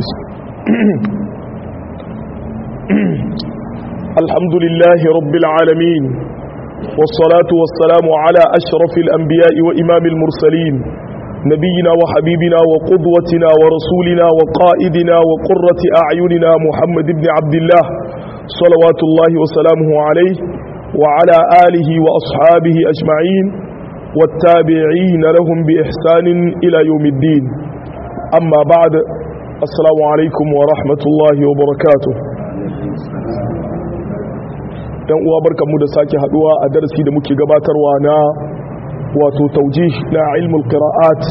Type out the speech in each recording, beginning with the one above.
الحمد لله رب العالمين والصلاة والسلام على أشرف الأنبياء وإمام المرسلين نبينا وحبيبنا وقدوتنا ورسولنا وقائدنا وقرة أعيننا محمد بن عبد الله صلوات الله وسلامه عليه وعلى آله وأصحابه أجمعين والتابعين لهم بإحسان إلى يوم الدين أما بعد السلام عليكم ورحمة الله وبركاته dan uwa barkanmu da sake haduwa a darasi da muke gabatarwa na wato taujih na ilmul qira'at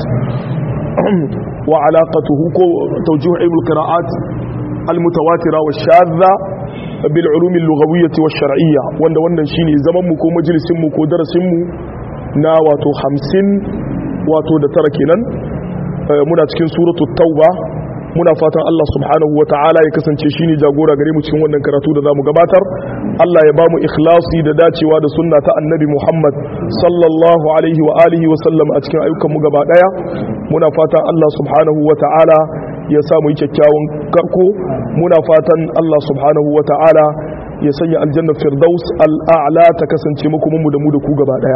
wa alaqatuhu ko taujih ilmul qira'at almutawatira wa shadha bil ulum al-lughawiyyah wa shar'iyyah wanda wannan shine zaman mu ko majalisin mu ko darasin mu na wato 50 wato da tara kenan muna cikin suratul tauba muna fatan Allah subhanahu wa ta'ala ya kasance shi ne jagora gare mu cikin wannan karatu da za mu gabatar Allah ya ba mu ikhlasi da dacewa da sunna ta annabi Muhammad sallallahu alaihi wa alihi wa sallam a cikin ayyukanmu gaba daya muna fatan Allah subhanahu wa ta'ala ya sa mu yi kyakkyawan karko muna fatan Allah subhanahu wa ta'ala ya sanya aljanna firdaus al'a'la ta kasance muku mu da mu da ku gaba daya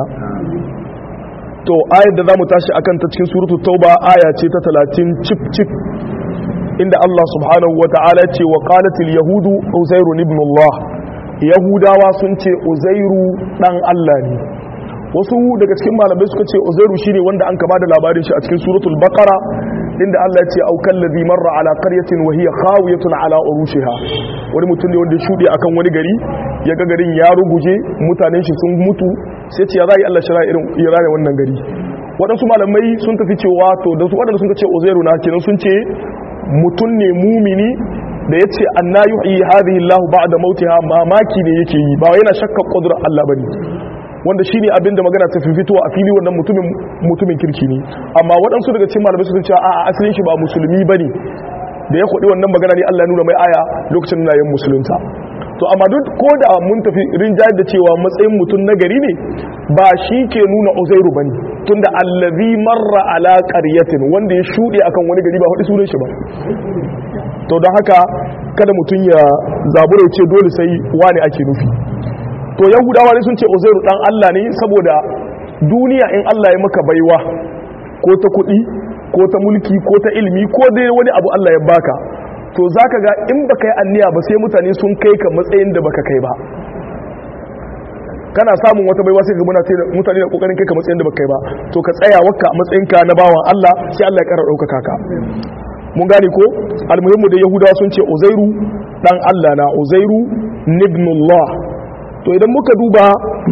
to ayar da za mu tashi akan ta cikin suratul tauba aya ce ta 30 cip cip inda Allah subhanahu wa ta'ala ce wa qalatil yahudu uzairu ibn Allah yahudawa sun ce uzairu dan Allah ne wasu daga cikin malamai suka ce uzairu shine wanda an ka bada labarin shi a cikin suratul baqara inda Allah ya ce au kallazi marra ala qaryatin wa hiya khawiyatun ala urushiha wani mutum ne wanda ya shude akan wani gari ya ga garin ya ruguje mutanen shi sun mutu sai ce ya zai Allah shira irin ya raya wannan gari waɗansu malamai sun tafi cewa to da su waɗanda sun ce uzairu na kenan sun ce mutum ne mumini da ya ce an na yi hadhihi Allah ba'da mautiha mamaki ne yake yi ba yana shakka kudurar Allah bane wanda shine abinda magana ta fitowa a fili wannan mutumin mutumin kirki ne amma waɗansu daga cikin malamai sun ce a asalin shi ba musulmi bane da ya kudi wannan magana ne Allah ya nuna mai aya lokacin da yin musulunta to amma duk ko da mun tafi rinjayar da cewa matsayin mutum na gari ne ba shi ke nuna uzairu bane tunda allazi marra ala qaryatin wanda ya shude akan wani gari ba hudu sunan shi ba to don haka kada mutum ya zabura ce dole sai wani ake nufi to yahudawa ne sun ce uzairu dan Allah ne saboda duniya in Allah ya maka baiwa ko ta kuɗi ko ta mulki ko ta ilimi ko dai wani abu Allah ya baka to zaka ga in baka yi anniya ba sai mutane sun kai ka matsayin da baka kai ba kana samun wata baiwa sai ga mutane da kokarin kai ka matsayin da baka kai ba to ka tsaya wakka matsayinka na bawan Allah sai Allah ya kara ɗaukaka ka mun gane ko almuhimmu da yahudawa sun ce uzairu dan Allah na uzairu ibnullah to idan muka duba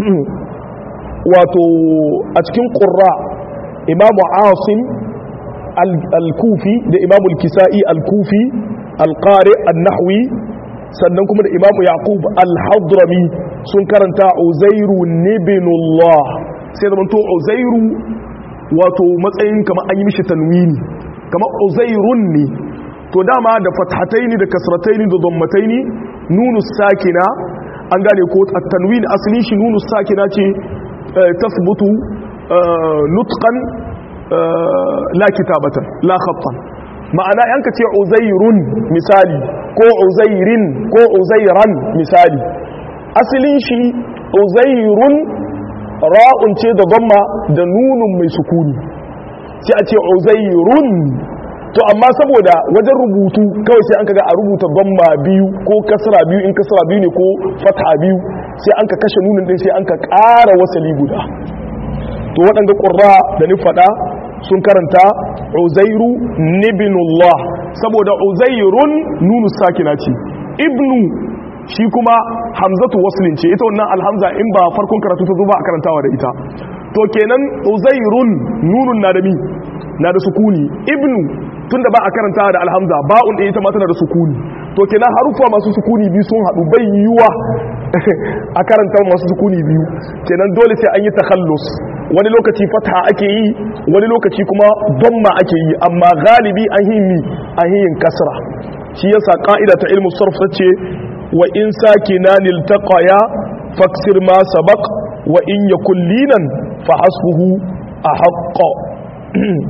wato a cikin qurra imamu asim al-kufi da imamu al-kisa'i al-kufi al-qari an-nahwi sannan kuma da imamu yaqub al-hadrami sun karanta uzairu ibnullah sai da to uzairu wato matsayin kamar an yi mishi tanwini kamar uzairun ne to dama da fathataini da kasrataini da dammataini nunu sakina an gane ko at-tanwin asalin shi nunu sakina ce tasbutu nutqan la kitabatan la khattan ma'ana yanka ce uzairun misali ko uzairin ko uzairan misali asalin shi uzairun ra'un ce da damma da nunun mai sukuni sai a ce uzairun to amma saboda wajen rubutu kawai sai an kaga a rubuta damma biyu ko kasra biyu in kasra biyu ne ko fatha biyu sai an ka kashe nunin din sai an ka ƙara wasali guda to waɗanda ƙurra da ni faɗa sun karanta uzairu nibinullah saboda uzairun nunu sakina ce ibnu shi kuma hamzatu waslin ce ita wannan alhamza in ba farkon karatu ta zo ba a karantawa da ita to kenan uzairun nunun na da mi na da sukuni ibnu tunda ba a karantawa da alhamza ba'un ɗaya ita ma tana da sukuni to kenan harufa masu sukuni biyu sun haɗu bai yiwa a karanta masu sukuni biyu kenan dole sai an yi takhallus wani lokaci fatha ake yi wani lokaci kuma damma ake yi amma galibi an yi mi an yi yin kasra shi yasa ka'ida ta ilmu sarf tace wa in sakinan iltaqaya faksir ma sabaq wa in yakul linan fa hasbuhu ahqqa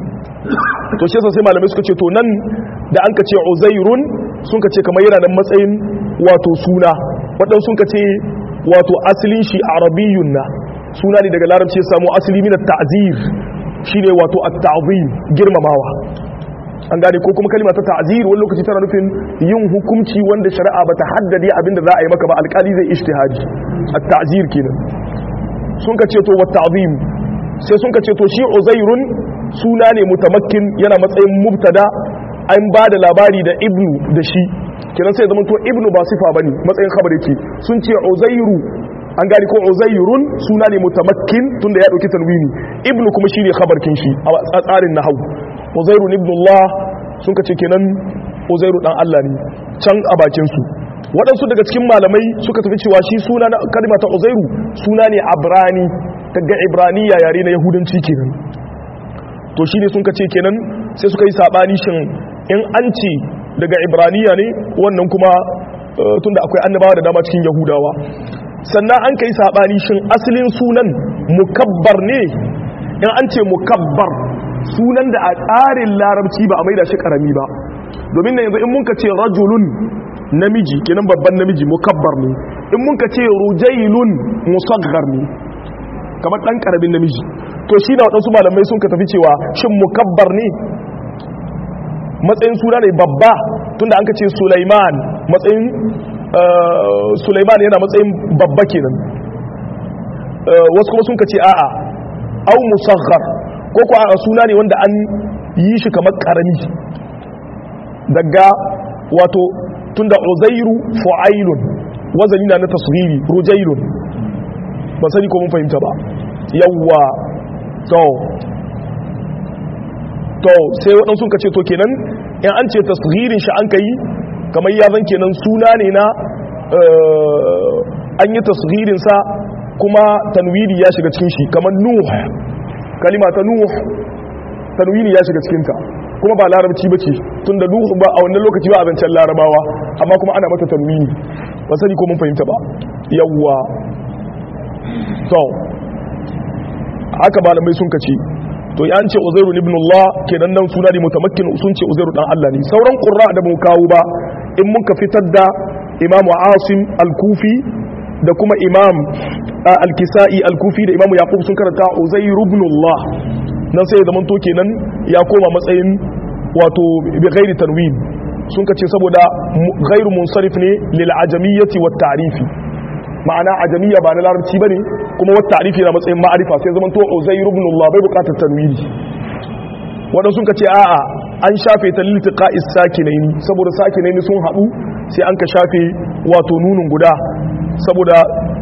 to shi yasa sai malamai suka ce to nan da an ka ce uzairun sun ka ce kamar yana da matsayin wato suna wadan sun ka ce wato asalin shi arabiyun na suna ne daga larabci ya samu asali min at-ta'zir shine wato at-ta'zim girmamawa an gane ko kuma kalma ta ta'zir wani lokaci tana nufin yin hukunci wanda shari'a bata haddade abinda za a yi maka ba alkali zai ijtihadi at-ta'zir kenan sun ka ce to wa ta'zim sai sun ka ce to shi uzairun suna ne mutamakkin yana matsayin mubtada an ba da labari da ibnu da shi kenan sai zama to ibnu ba sifa bane matsayin khabar yake sun ce uzairu an gani ko uzairun suna ne mutamakkin tunda ya dauki tanwini ibnu kuma shine khabar kin shi a tsarin nahwu uzairu ibnullah sun kace kenan uzairu dan Allah ne can a bakin su waɗansu daga cikin malamai suka tafi cewa shi suna na kalma ta uzairu suna ne abrani daga ibraniya yare na yahudanci kenan to shine sun kace kenan sai suka yi sabani shin in an ce daga ibraniya ne wannan kuma tunda akwai annabawa da dama cikin yahudawa sannan an kai sabani shin asalin sunan mukabbar ne in an ce mukabbar sunan da a tsarin larabci ba a maida shi karami ba domin yanzu in mun ka ce rajulun namiji kenan babban namiji mukabbar ne in mun ka ce rujailun musaggar ne kamar dan karamin namiji to shi da waɗansu malamai sun ka tafi cewa shin mukabbar ne matsayin suna ne babba tunda an ka ce sulaiman matsayin sulaiman yana matsayin babba kenan wasu kuma sun ka ce a'a au musaghar ko ko a suna ne wanda an yi shi kamar karami daga wato tunda uzairu fu'ailun wazani na na tasghiri rujailun ba sani ko mun fahimta ba yawwa to to sai waɗansu ka ce to kenan in an ce tasghirin shi an kai kamar ya zan kenan suna ne na an yi tasghirin sa kuma tanwini ya shiga cikin shi kamar nuh kalima ta nuh tanwini ya shiga cikin ta kuma ba larabci bace tunda nuh ba a wannan lokaci ba abincin larabawa amma kuma ana mata tanwini ba sani ko mun fahimta ba yawwa to haka malamai sun kace to ya ce uzairu ibn Allah kenan nan suna ne mutamakkin sun ce uzairu dan Allah ne sauran qurra da mu kawo ba in muka fitar da imamu asim al-kufi da kuma imam al-kisai al-kufi da imamu yaqub sun karanta uzairu ibn Allah nan sai ya zaman to kenan ya koma matsayin wato bi ghairi tanwin sun kace saboda ghairu munsarif ne lil ajamiyyati wat ta'rifi ma'ana ajamiya ba na larabci bane kuma wata ta'rifi na matsayin ma'arifa sai zaman to uzairu ibn Allah bai bukatar tanwini wadansu sun kace a'a an shafe ta liltiqa is-sakinaini saboda sakinaini sun hadu sai an ka shafe wato nunun guda saboda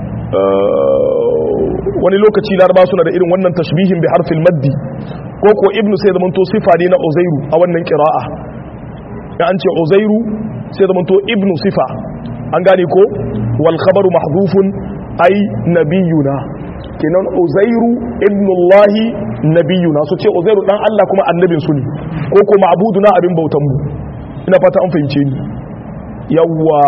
wani lokaci laraba suna da irin wannan tashbihin bi harfil maddi ko ko ibnu sai zaman to sifa ne na uzairu a wannan qira'a ya an ce uzairu sai zaman to ibnu sifa an gane ko wal khabaru mahdhufun ay nabiyuna kenan uzairu ibnullahi nabiyuna so ce uzairu dan Allah kuma annabin su ne ko ko ma'buduna abin bautan mu ina fata an fahimce ni yawwa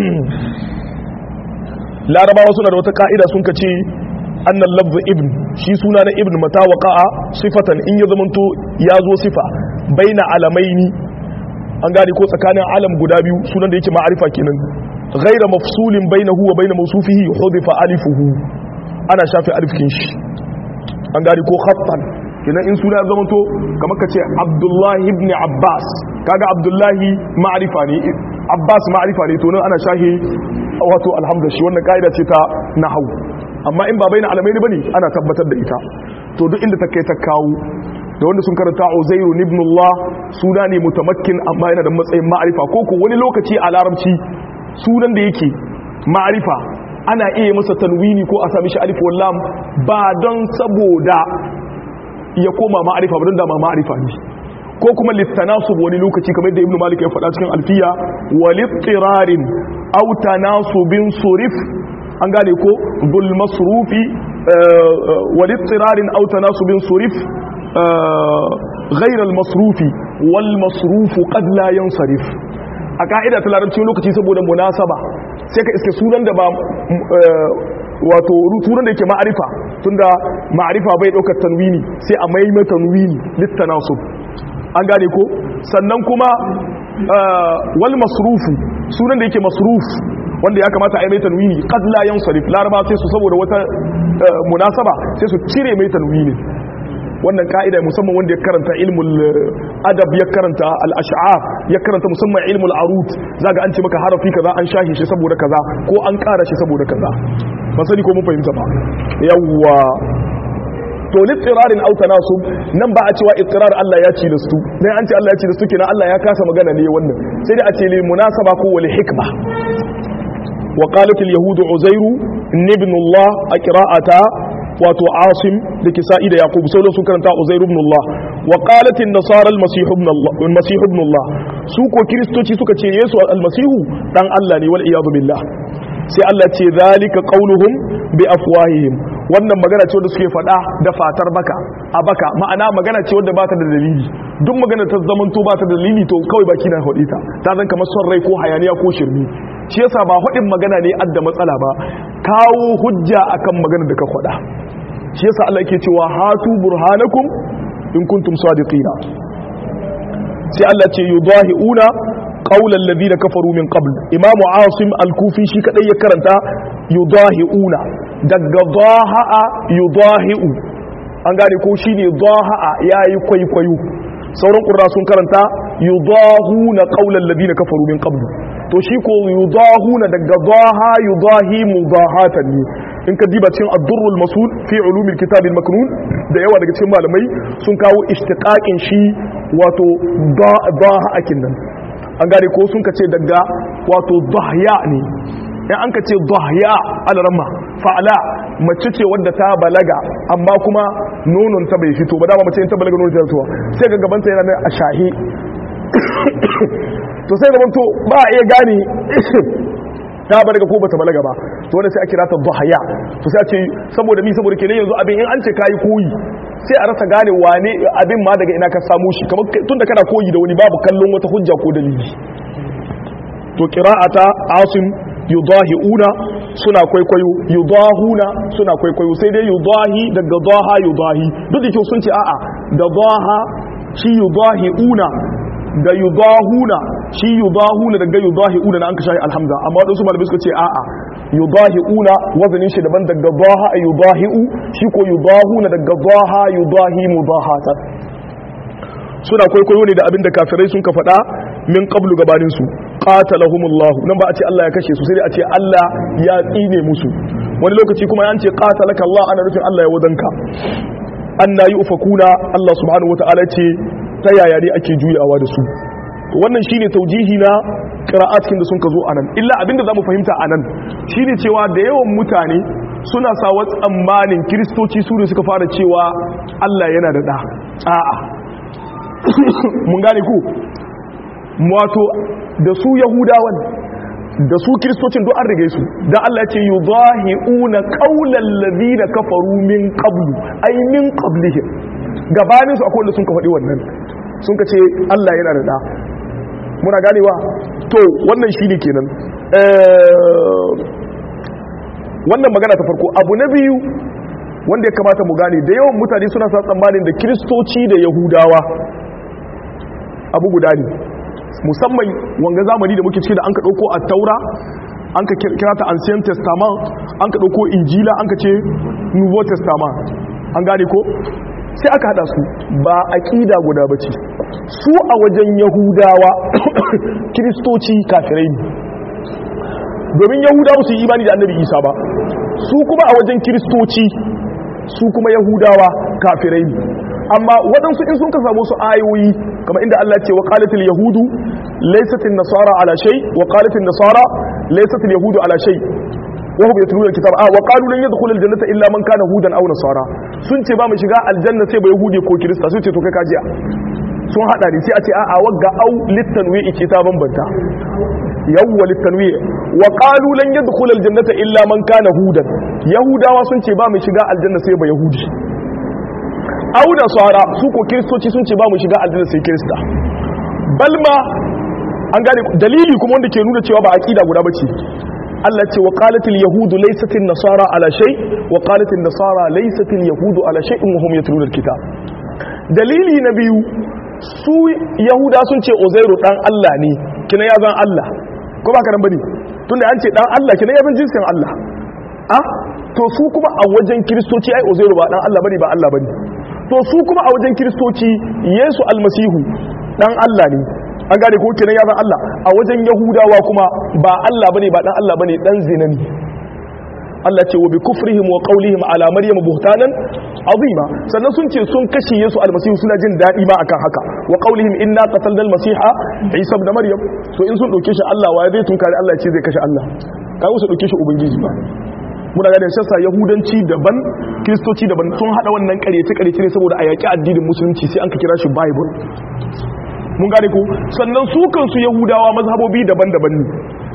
larabawa suna da wata ka'ida sun kace annal lafz ibn shi suna na ibn mata waqa'a sifatan in ya zamanto ya zo sifa baina alamaini an gane ko tsakanin alam guda biyu sunan da yake ma'arifa kenan غير مفصول بينه وبين موصوفه حذف الفه ana shafe alifkin shi an gari ko khattan idan in suna zamanto kamar kace Abdullahi ibn Abbas kaga Abdullahi ma'rifa ne Abbas ma'rifa ne to nan ana shahe wato alhamdulillah shi wannan kaida ce ta nahwu amma in ba baina alamaini bane ana tabbatar da ita to duk inda ta kai ta kawo da wanda sun karanta Uzairu ibn Allah suna ne mutamakkin amma yana da matsayin ma'rifa ko ko wani lokaci a larabci sunan da yake ma'arifa ana iya masa tanwini ko a sami shi alif wallam ba don saboda ya koma ma'arifa ba don dama ma'arifa ne ko kuma littanasub wani lokaci kamar da ibnu malik ya faɗa cikin alfiya walittirarin aw tanasubin surif an gane ko dhul masrufi walittirarin aw tanasubin surif ghayr al masrufi wal masrufu qad la yansarif a ka'ida ta larabci lokaci saboda munasaba sai ka iske sunan da ba wato sunan da yake ma'arifa tunda ma'arifa bai daukar tanwini sai a mai tanwini littanasub an gane ko sannan kuma wal masrufu sunan da yake masruf wanda ya kamata a yi mai tanwini qad la yansarif laraba sai su saboda wata munasaba sai su cire mai tanwini wannan ka'ida musamman wanda ya karanta ilmul adab ya karanta al-ash'ar ya karanta musamman ilmul arut zaga an ce maka harafi kaza an shahi shi saboda kaza ko an kara shi saboda kaza ba sani ko mun fahimta ba yawwa to littirarin au tanasub nan ba a cewa ittirar Allah ya ci da su dan an ce Allah ya ci da su kenan Allah ya kasa magana ne wannan sai dai a ce li munasaba ko wal hikma wa qalat al yahud uzairu ibn Allah a qira'ata wato asim da kisa'i da yaqub sai sun karanta uzairu ibn Allah wa qalat an nasara al masih ibn Allah al masih ibn Allah su ko kristoci suka ce yesu al masihu dan Allah ne wal iyad billah sai Allah ce zalika qauluhum bi afwahihim wannan magana ce wanda suke faɗa da fatar baka a baka ma'ana magana ce wanda bata da dalili duk magana ta zaman to bata da dalili to kawai baki na faɗi ta ta zan kamar son rai ko hayaniya ko shirmi shi yasa ba faɗin magana ne adda matsala ba kawo hujja akan magana da ka faɗa shi yasa Allah yake cewa hatu burhanakum in kuntum sadiqina sai Allah ce yudahiuna qawlan ladina kafaru min qabl imamu asim al-kufi shi kadai ya karanta yudahiuna daga dhaha'a yudahi'u an gane ko shine dhaha'a yayi kwaikwayo sauran qurra sun karanta yudahuna qawlan ladina kafaru min qabl to shi ko yudahuna daga dhaha yudahi mudahatan ne in ka diba cikin ad-durrul masul fi ulumil kitab al-maknun da yawa daga cikin malamai sun kawo ishtiqaqin shi wato dhaha akin nan an gane ko sun kace daga wato dhahya ne in an kace dhahya al-ramma fa'ala mace ce wadda ta balaga amma kuma nonon ta bai fito ba dama mace in ta balaga nonon ta fito sai ga gabanta yana a shahi to sai zaman to ba a iya gane ta balaga ko bata balaga ba to wanda sai a kira ta dhahya to sai a ce saboda mi saboda kenan yanzu abin in an ce kai koyi sai a rasa gane wane abin ma daga ina ka samu shi kamar tunda kana koyi da wani babu kallon wata hujja ko dalili to qira'ata asim yudahiuna suna kwaikwayo yudahuna suna kwaikwayo sai dai yudahi daga daha yudahi duk da kyau sun ce a'a da daha shi yudahiuna da yudahuna shi yudahuna daga yudahiuna na an kashe alhamza amma wadansu malamai suka ce a'a yudahiuna wazanin shi daban daga daha yudahiu shi ko yudahuna daga daha yudahi mudahatan suna kwaikwayo ne da abin da kafirai sun ka faɗa min qablu gabanin su qatalahumullahu nan ba a ce Allah ya kashe su sai dai a ce Allah ya tsine musu wani lokaci kuma an ce qatalaka Allah ana nufin Allah ya wadanka anna yufakuna Allah subhanahu wataala ce ta yaya ne ake juyawa da su wannan shine taujihi na qira'atin da sun ka zo anan illa abinda zamu fahimta anan shine cewa da yawan mutane suna sawa tsammanin kiristoci su ne suka fara cewa Allah yana da da a'a mun gane ku wato da su yahudawan da su kiristocin duk an rige su da Allah ya ce yudahiuna qaulal ladina kafaru min qablu ay min qablihim gabanin su akwai wanda sun ka faɗi wannan sun ka ce Allah yana da da muna ganewa to wannan shine kenan wannan magana ta farko abu na biyu wanda ya kamata mu gane da yawan mutane suna sa tsammanin da kiristoci da yahudawa abu guda ne musamman wanga zamani da muke ciki da an ka ɗauko a taura an ka kira ta ancient testament an ka ɗauko injila an ka ce nouveau testament an gane ko sai aka hada su ba aƙida guda ba ce su a wajen yahudawa kiristoci kafirai ne domin yahudawa su yi imani da annabi isa ba su kuma a wajen kiristoci su kuma yahudawa kafirai ne amma waɗansu in sun ka samu su ayoyi kamar inda Allah ce wa qalatil yahudu laysatil nasara ala shay wa qalatil nasara laysatil yahudu ala shay wa hum yatluna alkitab ah wa qalu lan yadkhul aljannata illa man kana hudan aw nasara sun ce ba mu shiga aljanna sai ba yahudi ko kirista sun ce to kai kajiya sun hada ne sai a ce a a wagga au litanwi ce ta bambanta yawwa litanwi wa qalu lan yadkhul aljannata illa man kana hudan yahudawa sun ce ba mu shiga aljanna sai ba yahudi au nasara su ko kiristoci sun ce ba mu shiga aljanna sai kirista balma an gane dalili kuma wanda ke nuna cewa ba aqida guda bace Allah ce wa qalatil yahudu laysatil nasara ala shay wa qalatil nasara laysatil yahudu ala shay'in wa hum yatluna alkitab dalili na biyu su yahuda sun ce uzairu dan Allah ne kina ya zan Allah ko ba karan bane tunda an ce dan Allah kina ya zan jinsin Allah a to su kuma a wajen kiristoci ai uzairu ba dan Allah bane ba Allah bane to su kuma a wajen kiristoci yesu almasihu dan Allah ne an gane ko kenan ya zan Allah a wajen yahudawa kuma ba Allah bane ba dan Allah bane dan zina ne Allah ce wa bi kufrihim wa qawlihim ala maryam buhtanan azima sannan sun ce sun kashe yesu almasihu suna jin dadi ma akan haka wa qawlihim inna qatalna almasiha isa ibn maryam to in sun dauke shi Allah wa zai tunkari Allah ya ce zai kashe Allah kai su dauke shi ubangiji ba muna ga da shassa yahudanci daban kristoci daban sun hada wannan karyace karyace ne saboda a yaki addinin musulunci sai an ka kira shi bible mun gane ko sannan su kansu yahudawa mazhabobi daban-daban ne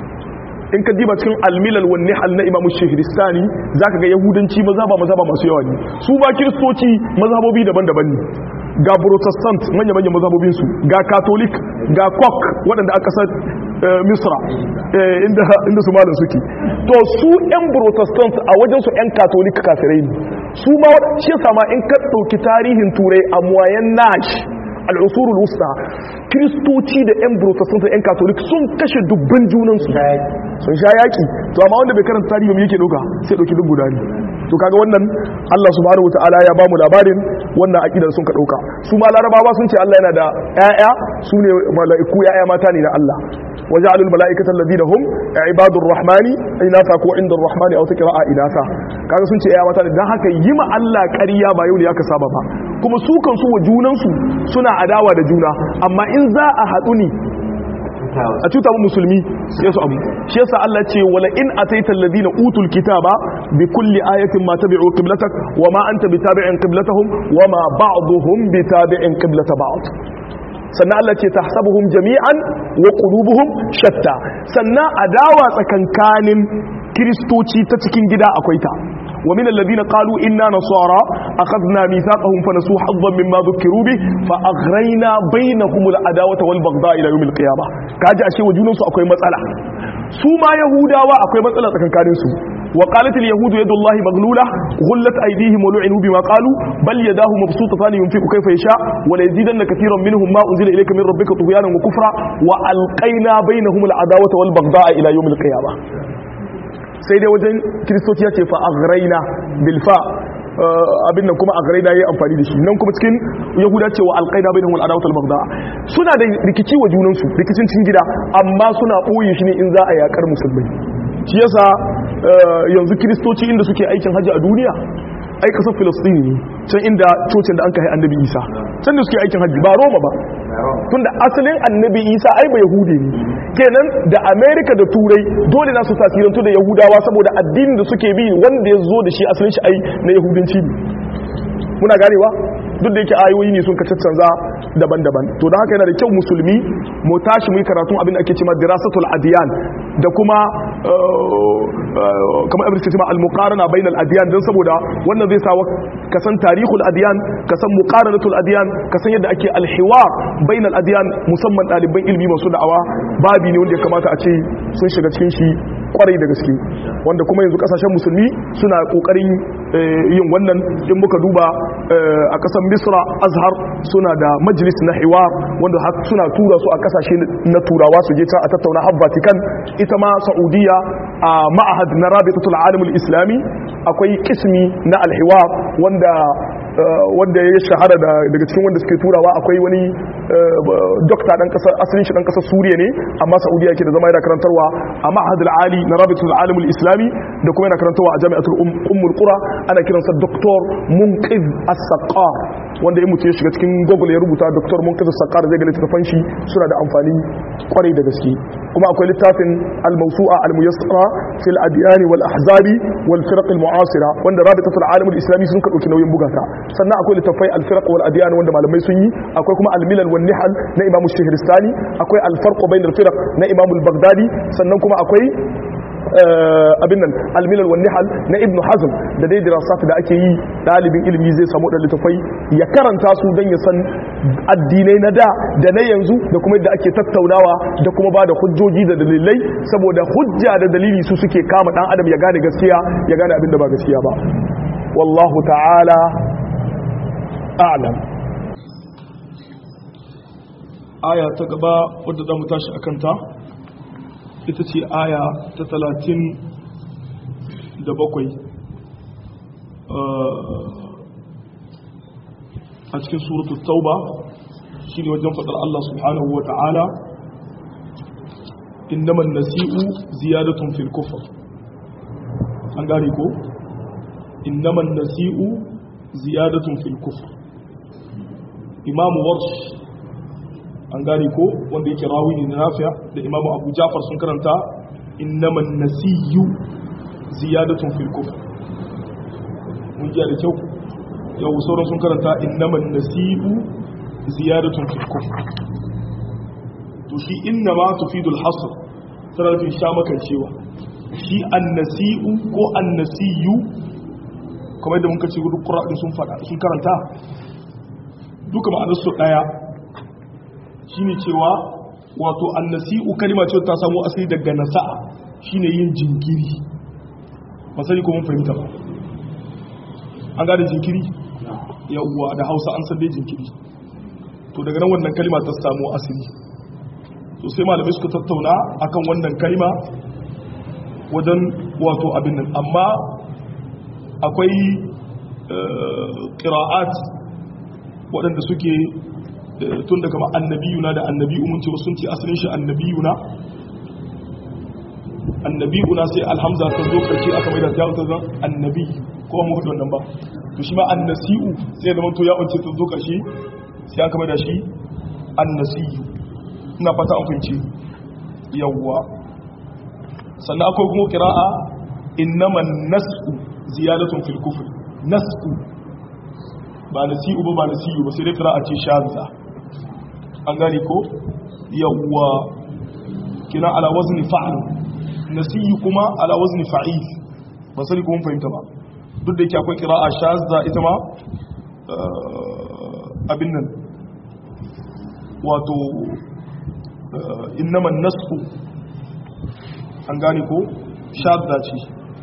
in ka diba cikin almilal wa nihal na imamu shehiristani zaka ga yahudanci mazhaba mazhaba masu yawa ne su ba kristoci mazhabobi daban-daban ne ga protestant manya-manya mazhabobinsu ga catholic ga kok waɗanda aka san misra inda su malin suke to su 'yan protestant a wajensu 'yan catholic kafirai ne su ma shi sama in ka ɗauki tarihin turai a muwayen nash al'usurul wusta kiristoci da 'yan protestant da 'yan catholic sun kashe dubban junansu sun sha yaƙi to amma wanda bai karanta tarihi mai yake ɗauka sai ɗauki duk guda ne to kaga wannan Allah subhanahu wataala ya bamu labarin wannan aqidar sun ka dauka su ma larabawa sun ce Allah yana da ƴaƴa su ne mala'iku ƴaƴa mata ne na Allah waja'alul mala'ikata alladhina hum ibadur rahmani inatha ko inda rahmani aw taqra'a inatha kaga sun ce ƴaƴa mata ne dan haka yi ma Allah ƙarya ba yau ne aka saba ba kuma su kan su wa junan su suna adawa da juna amma in za a haɗu ne a cuta musulmi sai su abu shi yasa Allah ce wala in ataita alladhina utul kitaba bi kulli ayatin ma tabi'u qiblatak wa ma anta bitabi'in qiblatahum wa ma ba'dhum bitabi'in qiblata ba'd sannan Allah ce tahsabuhum jami'an wa qulubuhum shatta sannan adawa tsakankanin kristoci ta cikin gida akwai ta ومن الذين قالوا إنا نصارى أخذنا ميثاقهم فنسوا حظا مما ذكروا به فأغرينا بينهم العداوة والبغضاء إلى يوم القيامة كاجا أشي وجونا سو أكوي مسألة سوما يهودا وأكوي مسألة كان كانوا سو وقالت اليهود يد الله مغلولة غلت أيديهم ولعنوا بما قالوا بل يداه مبسوطتان ينفق كيف يشاء وليزيدن كثيرا منهم ما أنزل إليك من ربك طغيانا وكفرا وألقينا بينهم العداوة والبغضاء إلى يوم القيامة sai dai wajen kiristoci ya ce fa aghraina bil fa abin nan kuma aghraina yayi amfani da shi nan kuma cikin yahuda ce wa alqaida bainahum al adawat al baghdha suna da rikici wa junan su rikicin cikin gida amma suna boye shi ne in za a yakar musulmai shi yasa yanzu kiristoci inda suke aikin haji a duniya ai kasar filistini ne can inda cocin da an kai annabi isa can da suke aikin haji ba roma ba tunda asalin annabi isa ai ba yahudi ne kenan da amerika da turai dole na su tasirantu da yahudawa saboda addinin da suke bi wanda ya zo da shi asalin shi ai na yahudanci ne muna ganewa duk da yake ayoyi ne sun ka caccanza daban-daban to da haka yana da kyau musulmi mu tashi mu yi karatun abin da ake cewa dirasatul adiyan da kuma kamar abin da ke cewa al-muqarana bainal adiyan dan saboda wannan zai sa ka san tarihul adiyan ka san muqaranatul adiyan ka san yadda ake al-hiwar bainal adiyan musamman ɗaliban ilimi masu da'awa babi ne wanda ya kamata a ce sun shiga cikin shi kwarai da gaske wanda kuma yanzu kasashen musulmi suna kokarin yin wannan in muka duba a kasar misra azhar suna da majalis na hiwar wanda suna tura su a kasashe na turawa su je can a tattauna har vatican ita ma saudiya a ma'ahad na rabitatul alamul islami akwai kismi na alhiwar wanda wanda ya shahara daga cikin wanda suke turawa akwai wani dokta dan kasar asalin shi dan kasar suriya ne amma saudiya yake da zama yana karantarwa a ma'ahadul ali na rabitatul alamul islami da kuma yana karantarwa a jami'atul ummul qura ana kiransa doktor munqiz as-saqar wanda ya mutu ya shiga cikin google ya rubuta doktor munqiz as-saqar zai ga littafan shi suna da amfani kwarai da gaske kuma akwai littafin al-mawsu'a al-muyassara fil adyan wal ahzabi wal firq al-mu'asira wanda rabitatul alamul islami sun ka dauki nauyin bugata sannan akwai littafai al-firq wal adyan wanda malamai sun yi akwai kuma al-milal wan nihal na imamu shahristani akwai al-farq bain al-firq na imamu al-baghdadi sannan kuma akwai abin nan almilal wa nihal na ibn hazm da dai dirasat da ake yi dalibin ilimi zai samu dan littafai ya karanta su dan ya san addinai na da da na yanzu da kuma yadda ake tattaunawa da kuma ba da hujjoji da dalilai saboda hujja da dalili su suke kama dan adam ya gane gaskiya ya gane abin da ba gaskiya ba wallahu ta'ala a'lam aya ta gaba wadda za mu tashi a kanta ita ce aya ta talatin da bakwai a cikin suratu tauba shi ne wajen faɗar Allah subhanahu wa ta'ala innaman nasi'u ziyadatun fil kufr an gane ko innaman nasi'u ziyadatun fil kufr imamu warsh an gane ko wanda yake rawi ne na nafiya da imamu abu jafar sun karanta innaman nasiyu ziyadatun fil kufr mun ji da kyau yau sauran sun karanta innaman nasiyu ziyadatun fil kufr to shi inna ma tufidul hasr tana nufin sha makan cewa shi annasi'u ko annasiyu kamar yadda muka ce gudu ƙura'in sun faɗa sun karanta duka ma'anarsu ɗaya shi ne cewa wato annasi'u kalima ce ta samu asali daga nasa'a shi ne yin jinkiri masani ko mun fahimta ba an gane jinkiri yawwa da hausa an sande jinkiri to daga nan wannan kalima ta samu asali to sai malamai suka tattauna akan wannan kalima wajen wato abin nan amma akwai ƙira'at waɗanda suke tun daga annabiyuna da annabiyu mun ce sun ce asalin shi annabiyuna annabiyuna sai alhamza ta zo karshe aka mai da ta ta zan annabi ko mu hudu wannan ba to shi ma annasi'u sai da manto ya wance ta zo karshe sai aka mai da shi annasiyu ina fata an fahimci yawwa sannan akwai kuma kira'a innaman nas'u ziyadatun fil kufr nas'u ba nasi'u ba ba nasi'u ba sai dai kira'a ce shadza an gane ko yawwa kina ala wazni fa'l nasi'u kuma ala wazni fa'il ba sai kuma fahimta ba duk da yake akwai kira'a shadza ita ma abin nan wato innaman nas'u an gane ko shadda ce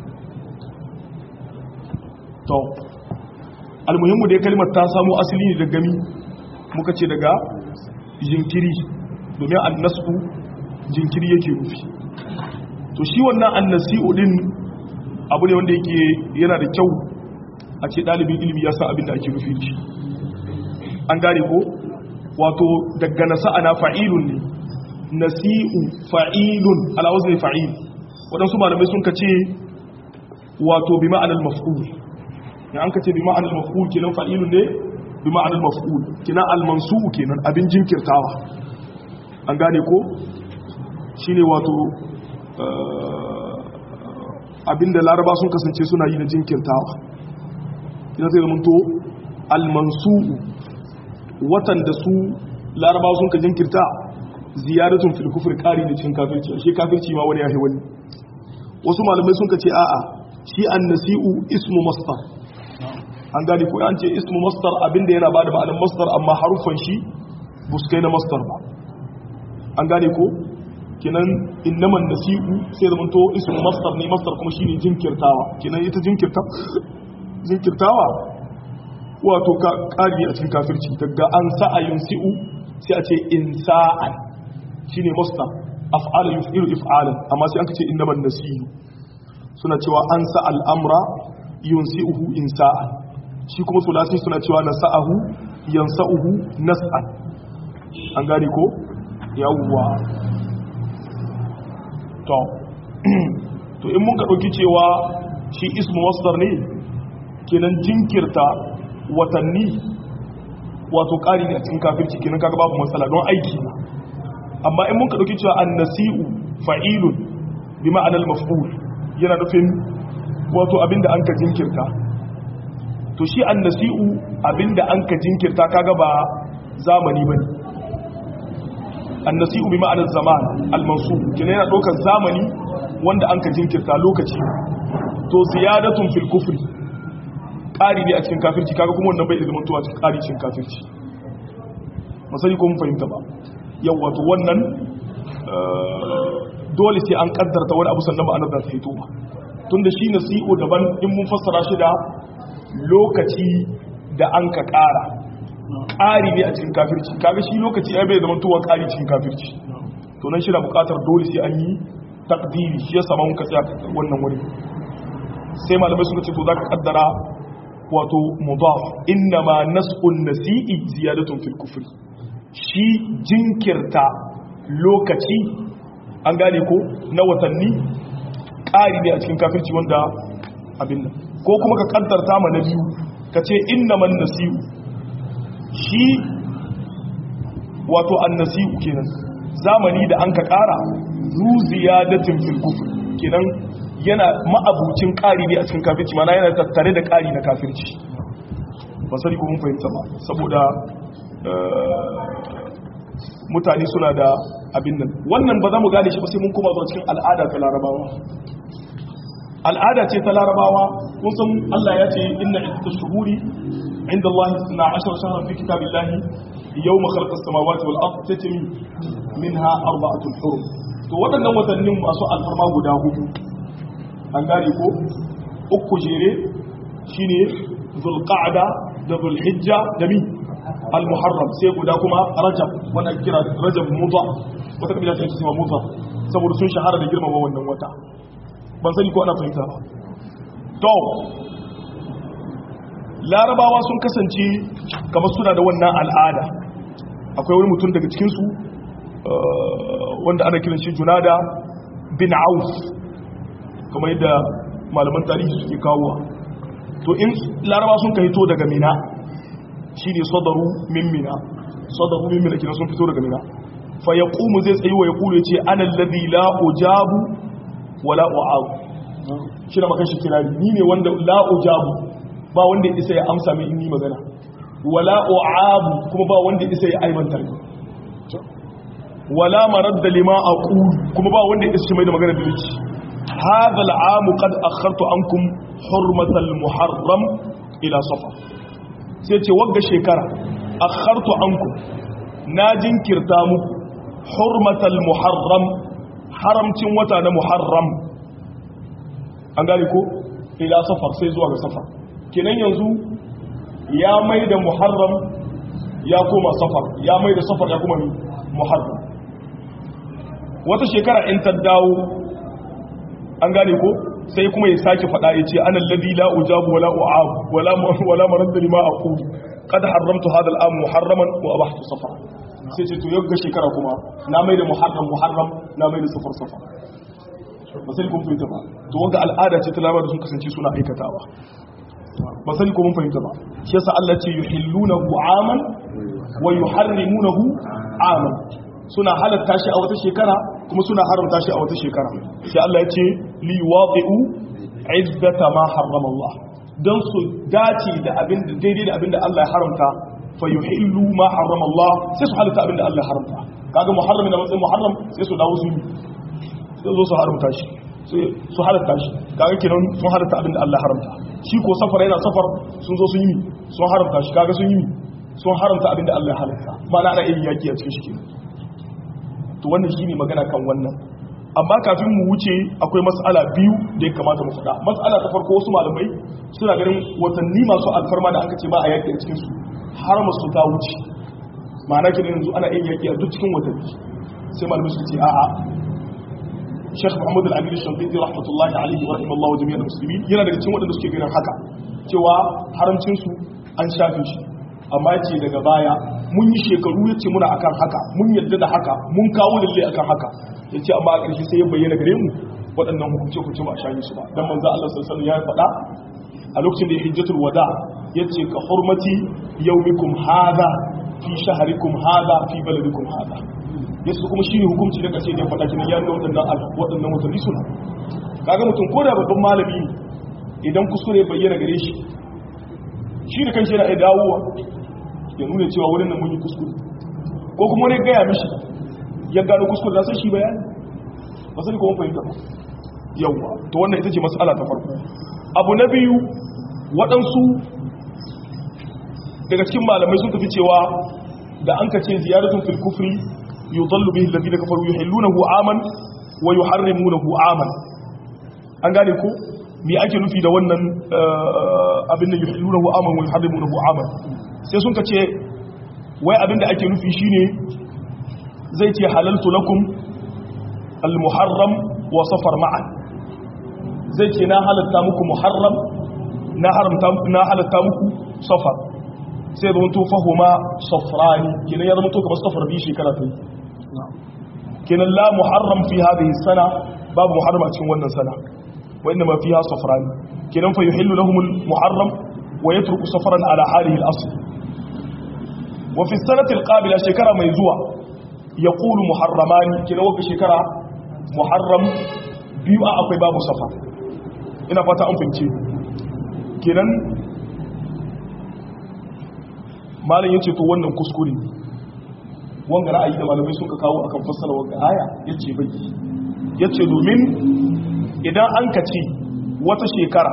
to almuhimmu dai kalmar ta samu asali ne daga mi muka ce daga jinkiri domin annasu jinkiri yake rufi to shi wannan annasi'u din abu ne wanda yake yana da kyau a ce ɗalibin ilimi ya san abin da ake rufi shi an gane ko wato daga nasa'a na fa'ilun ne nasi'u fa'ilun ala wazni fa'il waɗansu malamai sun ka ce wato bi ma'anar maf'ul ya an ka ce bi ma'anar maf'ul kenan fa'ilun ne bi ma'anar maf'ul kenan almansu'u kenan abin jinkirtawa an gane ko shine wato abinda laraba sun kasance suna yi na jinkirtawa ina zai zamanto almansu'u watan da su laraba sun ka jinkirta ziyaratun fil kufr qari da cikin kafirci shi kafirci ma wani yahi wani wasu malamai sun ce a'a shi annasi'u ismu masdar an gani ko an ce ismu masdar abinda yana bada ma'anar masdar amma harufan shi buskai na masdar ba an gane ko kinan innaman nasi'u sai zaman to ismu masdar ne masdar kuma shine jinkirtawa kinan ita jinkirta jinkirtawa wato ka kari a cikin kafirci daga an sa'a yunsi'u sai a ce insa'an shine musta af'ala yuf'ilu if'alan amma sai an ce innaman nasiyu suna cewa an sa al'amra yunsi'uhu insa'an shi kuma sulasi suna cewa nasa'ahu yansa'uhu nas'an an gane ko yawwa to to in mun ka dauki cewa shi ismu masdar ne kenan jinkirta watanni wato ƙari ne a cikin kafirci kenan kaga babu matsala don aiki na amma in mun ka dauki cewa annasi'u fa'ilun bi ma'anar maf'ul yana nufin wato abinda an ka jinkirta to shi annasi'u abinda an ka jinkirta kaga ba zamani bane annasi'u bi ma'anar zaman al-mansub kenan yana daukar zamani wanda an ka jinkirta lokaci to ziyadatun fil kufri ƙari ne a cikin kafirci kaga kuma wannan bai zama tuwa cikin ƙari cikin kafirci masani ko mun fahimta ba yau wato wannan dole sai an kaddarta wani abu sannan ma'anar da ta fito ba tunda shi nasi'u daban in mun fassara shi da lokaci da an ka ƙara ƙari ne a cikin kafirci kaga shi lokaci ya bai zama tuwa ƙari cikin kafirci to nan shi na buƙatar dole sai an yi takdiri shi ya sama muka tsaya wannan wuri sai malamai suka ce to za ka kaddara wato mudaf inna ma nas'un nasi'i ziyadatun fil kufri shi jinkirta lokaci an gane ko na watanni ƙari ne a cikin kafirci wanda abin nan ko kuma ka kaddarta ma na biyu ka ce inna man nasi'u shi wato annasi'u kenan zamani da an ka ƙara zu ziyadatin fil kufri kenan yana ma'abucin ƙari ne a cikin kafirci mana yana tattare da ƙari na kafirci ba sani ko mun fahimta ba saboda mutane suna da abin nan wannan ba za mu gane shi ba sai mun kuma zuwa cikin al'ada ta larabawa al'ada ce ta larabawa kun san Allah ya ce inna iddatu shuhuri inda Allah na ashar shahar fi kitabillahi yawma khalaqa as-samawati wal ard tatmi minha arba'atun hurum to waɗannan watannin masu alfarma guda hudu an gane ko uku jere shine zulqa'da da zulhijja da mi al-muharram sai guda kuma rajab wannan kira rajab mudha wata kabila ta cewa mudha saboda sun shahara da girmama wannan wata ban sani ko ana fahimta ba to larabawa sun kasance kamar suna da wannan al'ada akwai wani mutum daga cikin su wanda ana kiran shi junada bin auf kamar yadda malaman tarihi suke kawo to in laraba sun ka hito daga mina shi ne sadaru min mina sadaru min mina kina sun fito daga mina fa ya ƙumu zai tsayi wa ya ƙulu ya ce ana lalzi la ujabu wa la u'abu shi na makan shi kirari ni ne wanda la ujabu ba wanda isa ya amsa mai in yi magana wa la u'abu kuma ba wanda isa ya aibanta ni wala maradda lima aqulu kuma ba wanda isa mai da magana da nake هذا العام قد أخرت عنكم حرمة المحرم إلى صفر سيتي وقع شكرا أخرت عنكم ناجن كرتام حرمة المحرم حرمت وتانا محرم أنقالكو إلى صفر سيزوغ صفر كنين ينزو يا ميد محرم يا كوما صفر يا ميد صفر يا كوما محرم وتشكرا انت الداو an gane ko sai kuma ya sake faɗa ya ce anan ladhi la ujabu wala u'ab wala wala marad lima aqul qad haramtu hadha al'am muharraman wa abahtu safar sai ce to yau shekara kuma na mai da muharram muharram na mai da safar safar ba sai kun fahimta ba to wanga al'ada ce ta labar da sun kasance suna aikatawa ba sai ko mun fahimta ba shi yasa Allah ce yuhillunahu aman wa yuharrimunahu aman suna halatta shi a wata shekara kuma suna haramta shi a wata shekara sai Allah ya ce li waqi'u iddata ma harrama Allah dan su dace da abin da daidai da abin da Allah ya haramta fa yuhillu ma harrama Allah sai su halatta abin da Allah ya haramta kaga muharram da matsayin muharram sai su dawo su sai zo su haramta shi sai su halatta shi kaga kenan sun halatta abin da Allah ya haramta shi ko safar yana safar sun zo sun yi sun haramta shi kaga sun yi sun haramta abin da Allah ya halatta ba na ana yin yaki a cikin shi kenan to wannan shine magana kan wannan amma kafin mu wuce akwai mas'ala biyu da ya kamata mu faɗa mas'ala ta farko wasu malamai suna ganin watanni masu alfarma da aka ce ba a yaki a cikin su har masu ta wuce ma'ana kenan yanzu ana yin yaki a duk cikin watanni sai malamai su ce a'a Sheikh Muhammad Al-Amin Shafi'i rahmatullahi alaihi wa rahimallahu jami'al muslimin yana daga cikin waɗanda suke ganin haka cewa haramcin su an shafe shi amma ce daga baya mun yi shekaru ya ce muna akan haka mun yadda da haka mun kawo lalle akan haka ya ce amma a ƙarshe sai ya bayyana gare mu waɗannan hukunce hukunce ba a shayi su ba don manzo Allah sallallahu ya faɗa a lokacin da ya hijjatul wada ya ce ka hurmati yaumikum hada fi shaharikum hada fi baladikum hada yasu kuma shine hukunci da ƙarshe da ya faɗa kin ya nuna waɗannan waɗannan watanni suna kaga mutum ko da babban malami ne idan kuskure bayyana gare shi shi da kanshi yana iya dawowa ya nuna cewa wurin nan mun yi kuskure ko kuma wani gaya mishi ya gano kuskure da sai shi bayani ba sai kuma fahimta ba yawwa to wannan ita ce mas'ala ta farko abu na biyu waɗansu daga cikin malamai sun tafi cewa da an ka ce ziyaratun fil kufri yudallu bihi alladhina kafaru yuhillunahu aman wa yuharrimunahu aman an gane ko me ake nufi da wannan abin da yuhillunahu aman wa yuharrimunahu aman sai sun ka ce wai abinda ake nufi shine zai ce halaltu lakum al-muharram wa safar ma'an zai ce na halatta muku muharram na haramta na halatta muku safar sai zama to fahuma safrani kenan ya zama to kamar safar bi shekara ta kenan la muharram fi hadhihi sana babu muharram a cikin wannan sana wa inma fiha safrani kenan fa yuhillu lahum al-muharram wa yatruku safran ala halihi al-asl wa fi sanati al-qabila shekara mai zuwa yaqulu muharramani kenan wa shekara muharram biyu a akwai babu safar ina fata an fince kenan malam yace to wannan kuskure wanga ra'ayi da malamai sun ka kawo akan fassara wanga aya yace bai yace domin idan an ka ce wata shekara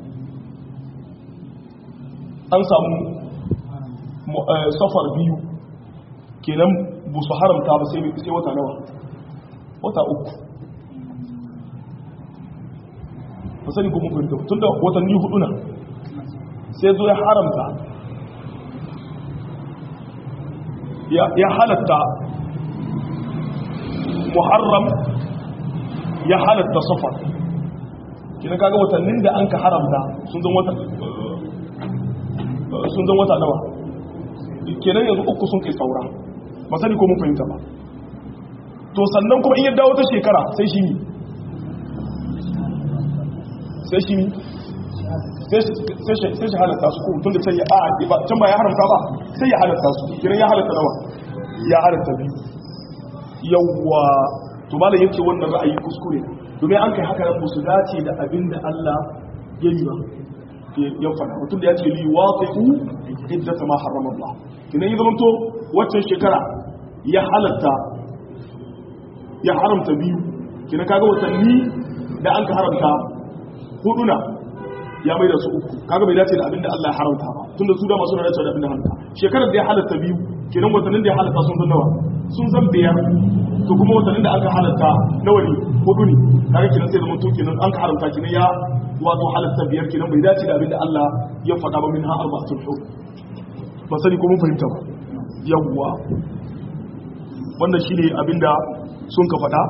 an samu safar biyu kenan bu su haramta ba sai wata nawa wata uku ba sani kuma fahimta tun da watanni hudu na sai zo ya haramta ya halatta muharram ya halatta safar kina kaga watannin da an ka haramta sun zan wata sun zan wata nawa kenan yanzu uku sun kai saura ba sani ko mun fahimta ba to sannan kuma in yadda wata shekara sai shi ne sai shi sai shi halatta su kuma tun da sai ya a can ba ya haramta ba sai ya halatta su kiran ya halatta nawa ya halatta biyu yawwa to malam yake wannan ra'ayi kuskure domin an kai haka nan su dace da abin da Allah ya yi ba ya fada mutum da ya ce li waqi'u iddata ma harrama Allah kinan yi zamanto waccan shekara ya halatta ya haramta biyu kinan kaga watanni da an ka haramta huduna ya mai da su uku kaga bai dace da abinda Allah ya haramta ba tunda su da masu dace da abinda haramta shekarar da ya halatta biyu kenan watannin da ya halatta sun san nawa sun san biyar to kuma watannin da aka halatta nawa ne hudu ne kaga kenan sai zama to kenan an ka haramta kenan ya wato halatta biyar kenan bai dace da abinda Allah ya faɗa ba min ha arba'atul hur ba sani ko mun fahimta ba yawwa wannan shine abinda sun ka faɗa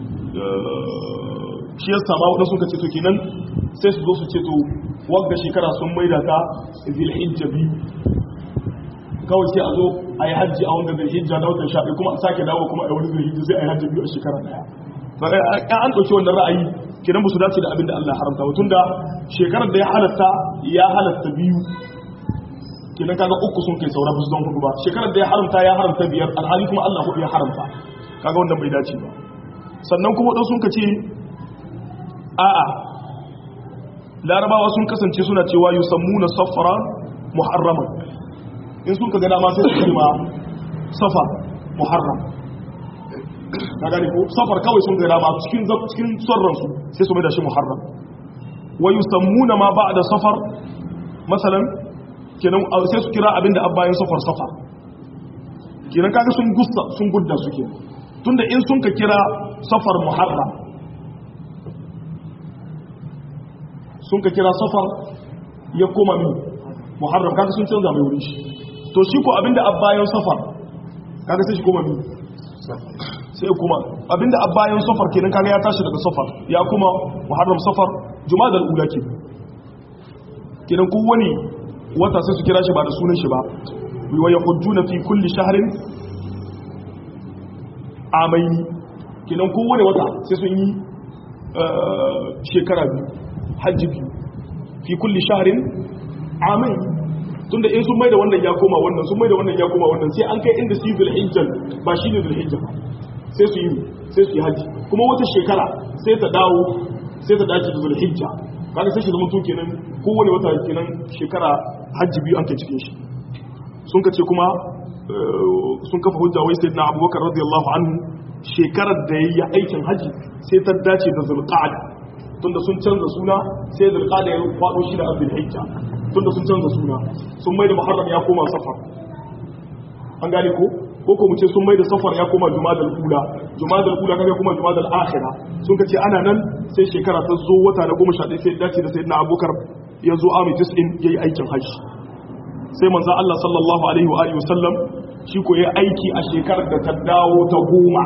shi yasa ma wadanda suka ce to kenan sai su zo su ce to wagga shekara sun maida ta zilhijja biyu kawai sai a zo a yi hajji a wanda zilhijja na watan shaɗi kuma a sake dawo kuma a yi wani zilhijja sai a yi hajji biyu a shekara daya ba an ɗauki wannan ra'ayi kenan ba su dace da abin da Allah ya haramta ba tunda shekarar da ya halatta ya halatta biyu kenan kaga uku sun kai saura su don hudu ba shekarar da ya haramta ya haramta biyar alhali kuma Allah hudu ya haramta kaga wannan bai dace ba sannan kuma wadansu sun ka ce a'a larabawa sun kasance suna cewa yusammuna safara muharraman in sun ka ga dama sai su ce ma safa muharram ka gani ko safar kawai sun ga dama cikin cikin sarran su sai su mai da shi muharram wa yusammuna ma ba'da safar masalan kenan sai su kira abinda abbayin safar safar kenan kaga sun gusta sun gudda suke tunda in sun ka kira safar muharram sun ka kira safar ya koma min muharram kaga sun canza mai wurin shi to shi ko abinda abbayan safar kaga sai shi koma min sai kuma abinda abbayan safar kenan kaga ya tashi daga safar ya kuma muharram safar jumadal ula ke kenan ko wani wata sai su kira shi ba da sunan shi ba wa yahujjuna fi kulli shahrin amaini kenan ko wani wata sai sun yi shekara biyu hajji biyu fi kulli shahrin amai tunda in sun mai da wannan ya koma wannan sun mai da wannan ya koma wannan sai an kai inda su yi zulhijjan ba shi ne zulhijjan sai su yi sai su yi hajji kuma wata shekara sai ta dawo sai ta dace da zulhijja kaga sai shi zama to kenan kowane wata kenan shekara hajji biyu an kai cikin shi sun kace kuma sun kafa hujja wai sayyidina abubakar radiyallahu anhu shekarar da yayi aikin hajji sai ta dace da zulqa'ada tunda sun canza suna sai zulqa'ada ya faɗo shi da abdul hijja tunda sun canza suna sun mai da muharram ya koma safar an gane ko ko ko mu ce sun mai da safar ya koma jumadal ula jumadal ula kaga kuma jumadal akhira sun kace ana nan sai shekara ta zo wata na 11 sai dace da sayyidina abubakar ya zo ami 90 yayi aikin hajji sai manzo Allah sallallahu alaihi wa alihi wasallam shi ko ya aiki a shekarar da ta dawo ta goma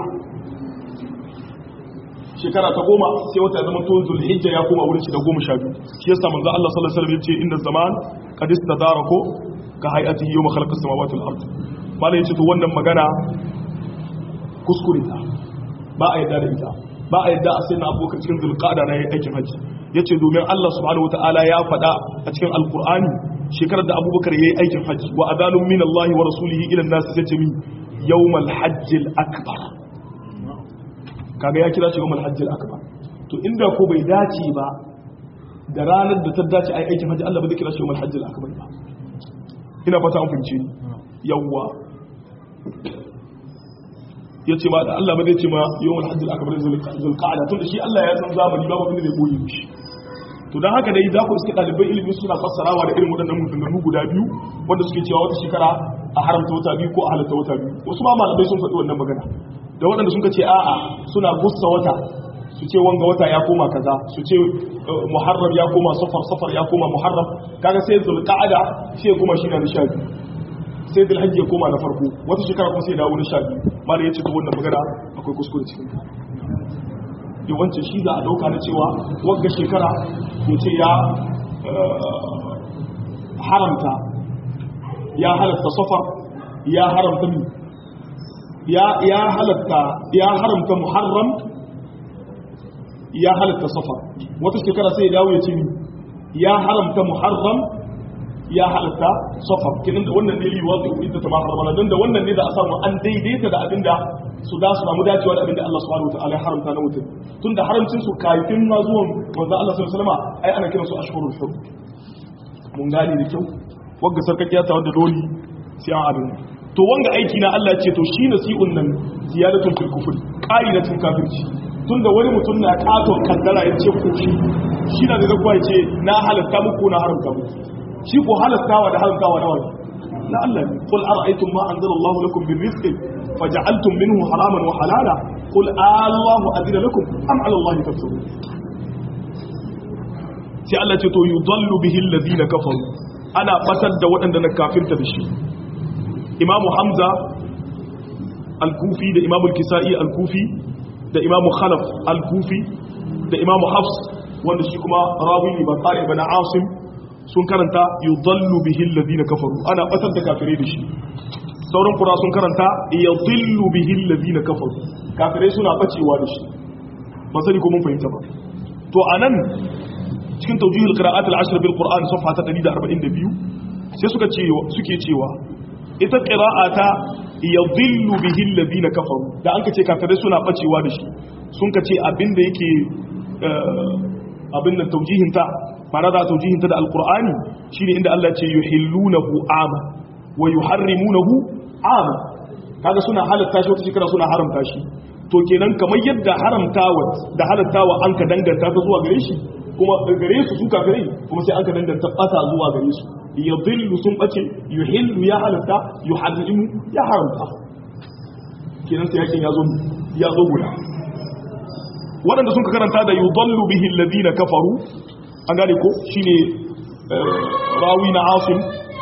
shekara ta goma sai wata zama to zulhijja ya koma wurin shi da goma sha biyu shi yasa manzo Allah sallallahu alaihi wasallam yace inda zaman qad istadara ko ka hayatihi yawma khalaqa samawati wal ard malai yace to wannan magana kuskure ta ba a yadda da ita ba a yadda a sayyidina abubakar cikin zulqa'da na aikin haji yace domin Allah subhanahu wataala ya faɗa a cikin alqur'ani shekarar da abubakar yayi aikin haji wa adalun min Allah wa rasulihi ila an-nas yace mi yawmal hajjil akbar kaga ya kira shi yawmal hajjil akbar to inda ko bai dace ba da ranar da ta dace ai aikin haji Allah ba zai kira shi yawmal hajjil akbar ba ina fata an fahimce ni yawwa ya ce ma da Allah ba zai ce ma yawon hajjil aka bari zulqa'ada tun da shi Allah ya san zamani babu inda zai boye mishi to dan haka dai za ku iske ɗalibai ilimi suna fassarawa da irin waɗannan maganganu guda biyu wanda suke cewa wata shekara a haramta wata biyu ko a halatta wata biyu wasu ma malamai sun faɗi wannan magana da waɗanda sun ce a'a suna gussa wata su ce wanga wata ya koma kaza su ce muharram ya koma safar safar ya koma muharram kaga sai zulqa'ada sai kuma shi na sha biyu sai hajji ya koma na farko wata shekara kuma sai dawo na sha biyu malam ya ce ta wannan magana akwai kuskure cikin ta yawancin shi za a dauka na cewa wagga shekara ya ce ya haramta ya halatta safar ya haramta mi ya halatta ya haramta muharram ya halatta safar wata shekara sai ya dawo ya ce mi ya haramta muharram ya halatta safar kinan da wannan ne liwa da idda ta maharrama dan da wannan ne da a samu an daidaita da abinda su da su samu dacewa da abinda Allah subhanahu wataala ya haramta na mutum tunda haramcin su kafin ma zuwan manzo Allah sallallahu alaihi wasallam ai ana kiran su ashhurul hurum mun gane da kyau wagga sarkakiya ta wanda dole sai an abin to wanga aiki na Allah ce to shi nasi'un nan ziyadatul fil kufr qa'idatul kafirci tunda wani mutum na katon kaddara ya ce ko shi shi na da zakwa ya ce na halatta muku na haramta muku shi ko halattawa da haramtawa na wani na Allah ne qul ara'aytum ma anzala Allah lakum min rizqin faj'altum minhu haraman wa halala qul Allahu adina lakum am 'ala Allah tafsirun sai Allah ce to yudallu bihi alladhina kafaru ana fatar da waɗanda na kafirta da shi imamu hamza al-kufi da imamu al-kisa'i al-kufi da imamu khalaf al-kufi da imamu hafs wanda shi kuma rawi ne ba tsari ba na asim sun karanta yudallu bihi alladhina kafaru ana batar da kafirai da shi sauran kura sun karanta yudillu bihi alladhina kafaru kafirai suna bacewa da shi ba sani ko mun fahimta ba to anan cikin tawjihul qira'at al-ashr bil qur'an safha ta 142 sai suka ce suke cewa ita qira'ata yadhillu bihi alladhina kafaru da an kace kafirai suna bacewa da shi sun kace abinda yake abin nan tawjihin ta ma'ana da tawjihin ta da alqur'ani shine inda Allah ce yuhillunahu ama wa yuharrimunahu ama kaga suna halatta shi wata shekara suna haramta shi to kenan kamar yadda haramtawa da halattawa an ka danganta ta zuwa gare shi kuma gare su su kafirai kuma sai an ka danganta bata zuwa gare su yadhillu sun bace yuhillu ya halatta yuharrimu ya haramta kenan sai yakin yazo ya zo guda waɗanda sun ka karanta da yudallu bihi alladhina kafaru an gane ko shine rawi na asim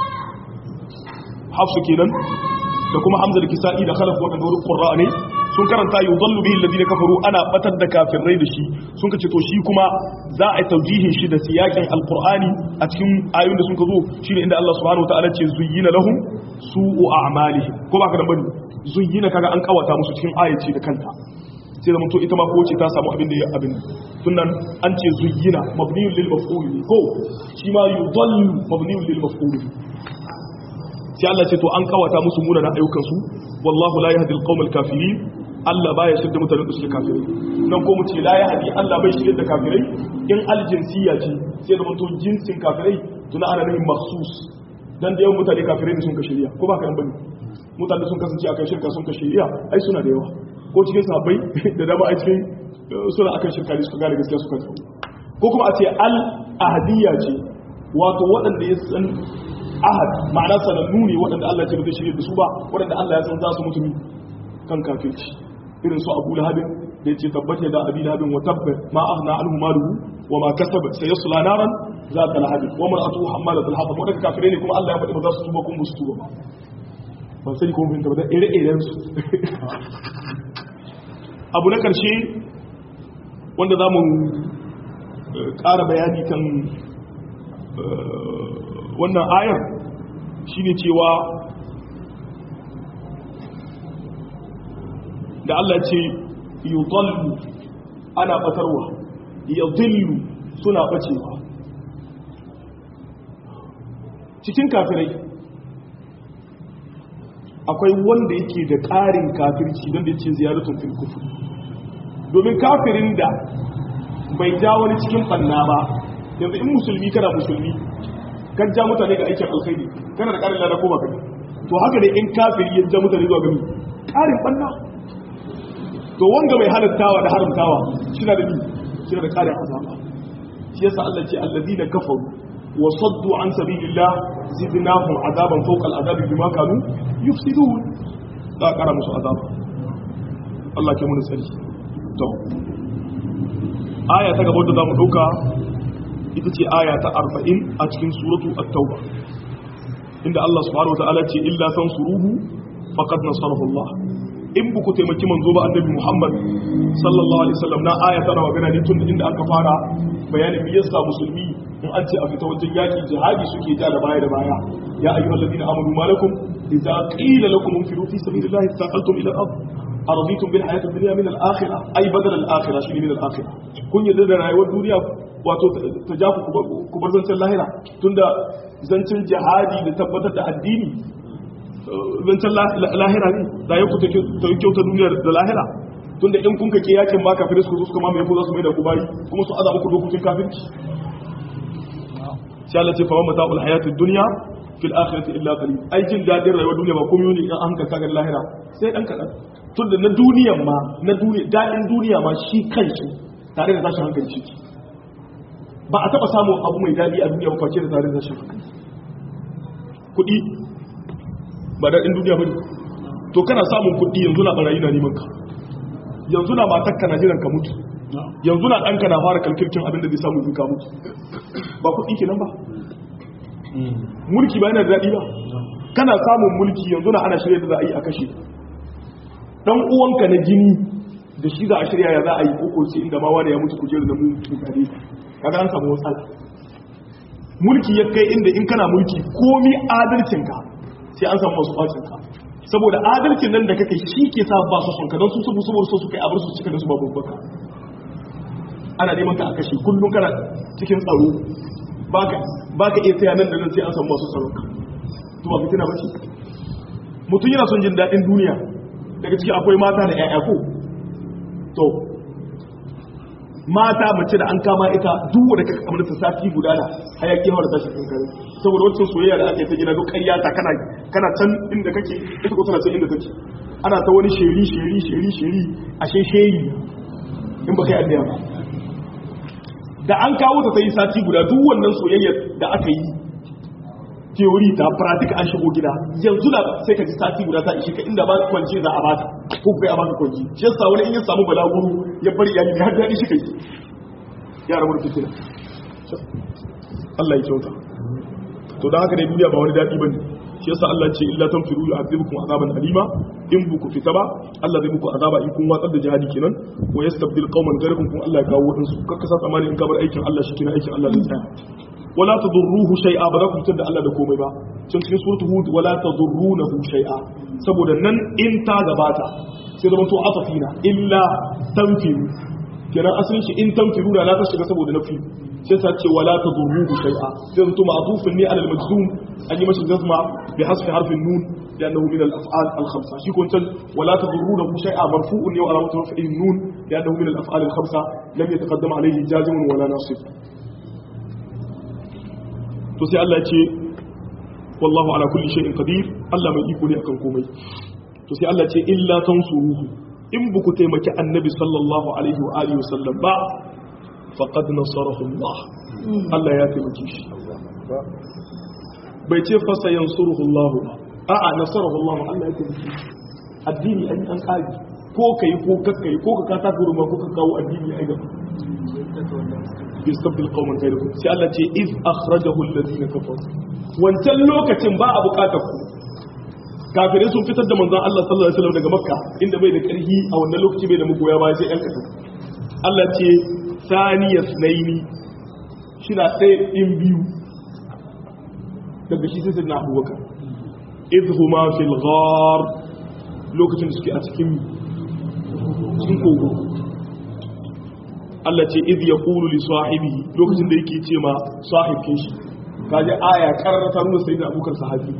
hafsu kenan da kuma hamza da kisa'i da khalaf waɗanda wurin qurra ne sun karanta yudallu bihi alladhina kafaru ana batar da kafirai da shi sun kace to shi kuma za a taujihin shi da siyakin alqur'ani a cikin ayoyin da sun ka zo shine inda Allah subhanahu wataala ce zuyyina lahum su'u a'malihim ko ba ka da bane zuyyina kaga an kawata musu cikin ayaci da kanta sai da mutum ita ma ko ce ta samu abin da ya abin tunan an ce zuyyina mabniyun lil maf'ul ko shi ma yudallu mabniyun lil maf'ul sai Allah ce to an kawata musu munanan ayyukan su wallahu la yahdi al-qawm al-kafirin Allah baya shirya mutanen da suke kafirai nan ko mu ce la yahdi Allah bai shirya da kafirai in aljinsiya ce sai da mutum jinsin kafirai tuna ana nufin makhsus dan da yawan mutane kafirai ne sun ka shirya ko ba kan bane mutane sun kasance akan shirka sun ka shirya ai suna da yawa ko cikin sahabbai da dama a cikin suna akan shirka ne suka gane gaskiya suka tsawo ko kuma a ce al ahadiyya ce wato waɗanda ya san ahad ma'ana sanannu ne waɗanda Allah ce ba zai shirya da su ba waɗanda Allah ya san za su mutu kan kafirci irin su Abu Lahab da yace tabbata da Abi Lahab wa tabba ma aghna anhu maluhu wa ma kasaba sayasla naran za ta lahab wa mar'atuhu hammalat al-hatab wadanda kafirai ne kuma Allah ya faɗi ba za su tuba kuma su tuba ba ban sani kuma fahimta ba da ire-iren su abu na karshe wanda za mu ƙara bayani kan wannan ayar shine cewa da Allah ce yudallu ana batarwa yadillu suna bacewa cikin kafirai akwai wanda yake da ƙarin kafirci don da ce ziyaratun fil kufur domin kafirin da bai ja wani cikin banna ba yanzu in musulmi kana musulmi kan ja mutane ga aikin alkhairi kana da ƙarin lada ko ba kai to haka ne in kafiri ya ja mutane zuwa gami ƙarin banna to wanga mai halattawa da haramtawa shina da ni shina da ƙarin azaba shi yasa Allah ce allazina kafaru wa saddu an sabilillah zidnahum azaban fawqa al'adabi bima kanu yufsidun da ƙara musu azaba Allah ke mun tsari to aya ta gaba da zamu dauka ita ce aya ta 40 a cikin suratu at-tauba inda Allah subhanahu wataala ce illa tansuruhu faqad nasarahu Allah in buku taimaki manzo ba annabi Muhammad sallallahu alaihi wasallam na aya tana magana ne tun inda aka fara bayanin me yasa musulmi in an ce a fita wajen yaki jihadi suke ja da baya da baya ya ayyuhal ladina amanu malakum idza qila lakum infiru fi sabilillahi thaqaltum ila al-ard araditum bil hayati dunya min al-akhirah ay badal al-akhirah shi min al-akhirah kun yadda da rayuwar duniya wato ta ja ku bar zancen lahira tunda zancen jihadi da tabbatar da addini zancen lahira ne da ya ku ta yi kyauta duniyar da lahira tunda in kun kake yakin ma kafirai su suka mamaye ko za su mai da ku bayi kuma su azaba ku dokokin kafirci sai Allah ce fa mamata ul hayatid dunya fil akhirati illa qalil ai jin dadin rayuwar duniya ba komai ne in an hankalta ga lahira sai dan kadan tunda na duniyan ma na duniya dadin duniya ma shi kanshi tare da tashin hankali shi ba a taba samu abu mai dadi a duniya ba face da tare da tashin hankali kudi ba dadin duniya bane to kana samun kudi yanzu na barayi na neman ka yanzu na matakka na jiran ka mutu yanzu na ɗanka na fara kalkirkin abin da zai samu zuka mutu ba kuɗi ke nan ba mulki ba yana da daɗi ba kana samun mulki yanzu na ana shirya da za a yi a kashe ɗan uwanka na jini da shi za a shirya ya za a yi koko ce inda ma wani ya mutu kujeru da mulki tare kaga an samu matsala mulki ya kai inda in kana mulki komi adalcinka sai an samu masu ɓacinka saboda adalcin nan da kake shi ke sa ba su sonka don su sabu saboda so su kai abar su cika da su babu baka ana neman ka a kashe kullum kana cikin tsaro ba ka iya tsaya nan da nan sai an samu masu tsaron ka to ba fitina ba ce mutum yana son jin daɗin duniya daga ciki akwai mata da 'ya'ya ko to mata mace da an kama ita duk wanda kaka kamar ta sati guda da hayaki hawa da tashi kan kare saboda wancan soyayya da aka yi ta gina duk ƙarya ta kana kana can inda kake ita ko tana can inda kake ana ta wani sheri sheri sheri sheri ashe sheri in ba kai addiya ba da an kawo ta yi sati guda duk wannan soyayyar da aka yi teori ta pratik an shigo gida yanzu da sai ka ji sati guda ta ishe ka inda ba kwanci za a baka ko kai a baka kwanci shi yasa wani in ya samu balaguro ya bari iyali ne har da shi kai ya rabu da fitina Allah ya kyauta to dan haka ne duniya ba wani dadi bane shi yasa Allah ce illa tanfiru yu'adhibukum azaban alima in buku fita ba Allah zai muku azaba in kun watsar da jihadi kenan wa yastabdil qauman ghayrakum kun Allah ya kawo wadansu kakka sa tsamani in ka bar aikin Allah shi kenan aikin Allah zai tsaya wala tadurruhu shay'a ba za ku fitar da Allah da komai ba can cikin suratul hud wala tadurrunahu shay'a saboda nan in ta gabata sai zama to atafina illa tanfiru kenan asalin shi in tanfiru da la ta shiga saboda nafi sai sa ce wala tadurruhu shay'a sai zama to ma'tufun ne alal majzum an yi mashi jazma bi hasfi harfin nun لأنه من الأفعال الخمسة شيكون تل ولا تضرونه شيئا مرفوع وعلامة رفعه النون لأنه من الأفعال الخمسة لم يتقدم عليه جازم ولا ناصب to sai Allah ce wallahu ala kulli shay'in qadir Allah mai iko ne akan komai to sai Allah ce illa tansuruhu in buku taimaki annabi sallallahu alaihi wa alihi wasallam ba faqad nasarahu Allah Allah ya taimake shi bai ce fa sayansuruhu Allah ba a'a nasarahu Allah Allah ya taimake shi addini an an kage ko kai ko kakkai ko ka kata gurma ko ka kawo addini ai gaba yastabdil qauman ghayrakum sai Allah ce iz akhrajahu alladhina kafaru wancan lokacin ba a bukatar ku kafirai sun fitar da manzon Allah sallallahu alaihi wasallam daga makka inda bai da karhi a wannan lokaci bai da magoya ba sai yan kasan Allah ce saniya sunaini shi na ɗaya in biyu daga shi sai na abubakar idhuma fil ghar lokacin da suke a cikin cikin kogo Allah ce idh yaqulu li sahibihi lokacin da yake ce ma sahibin shi kaje aya karrata nuna sayyidina abubakar sahabi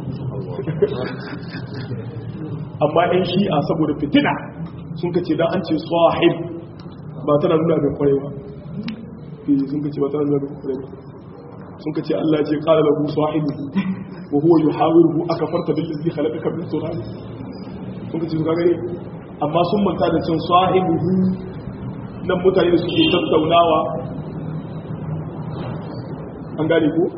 amma ɗan shi'a saboda fitina sun kace dan an ce sahib ba tana nuna da kwarewa sun kace ba tana nuna da kwarewa sun kace Allah ce qala lahu sahibu wa huwa yuhawiruhu akafarta billazi khalaqaka min turab sun kace ga gare amma sun manta da cin sahibuhu nan mutane da suke tattaunawa an gane ko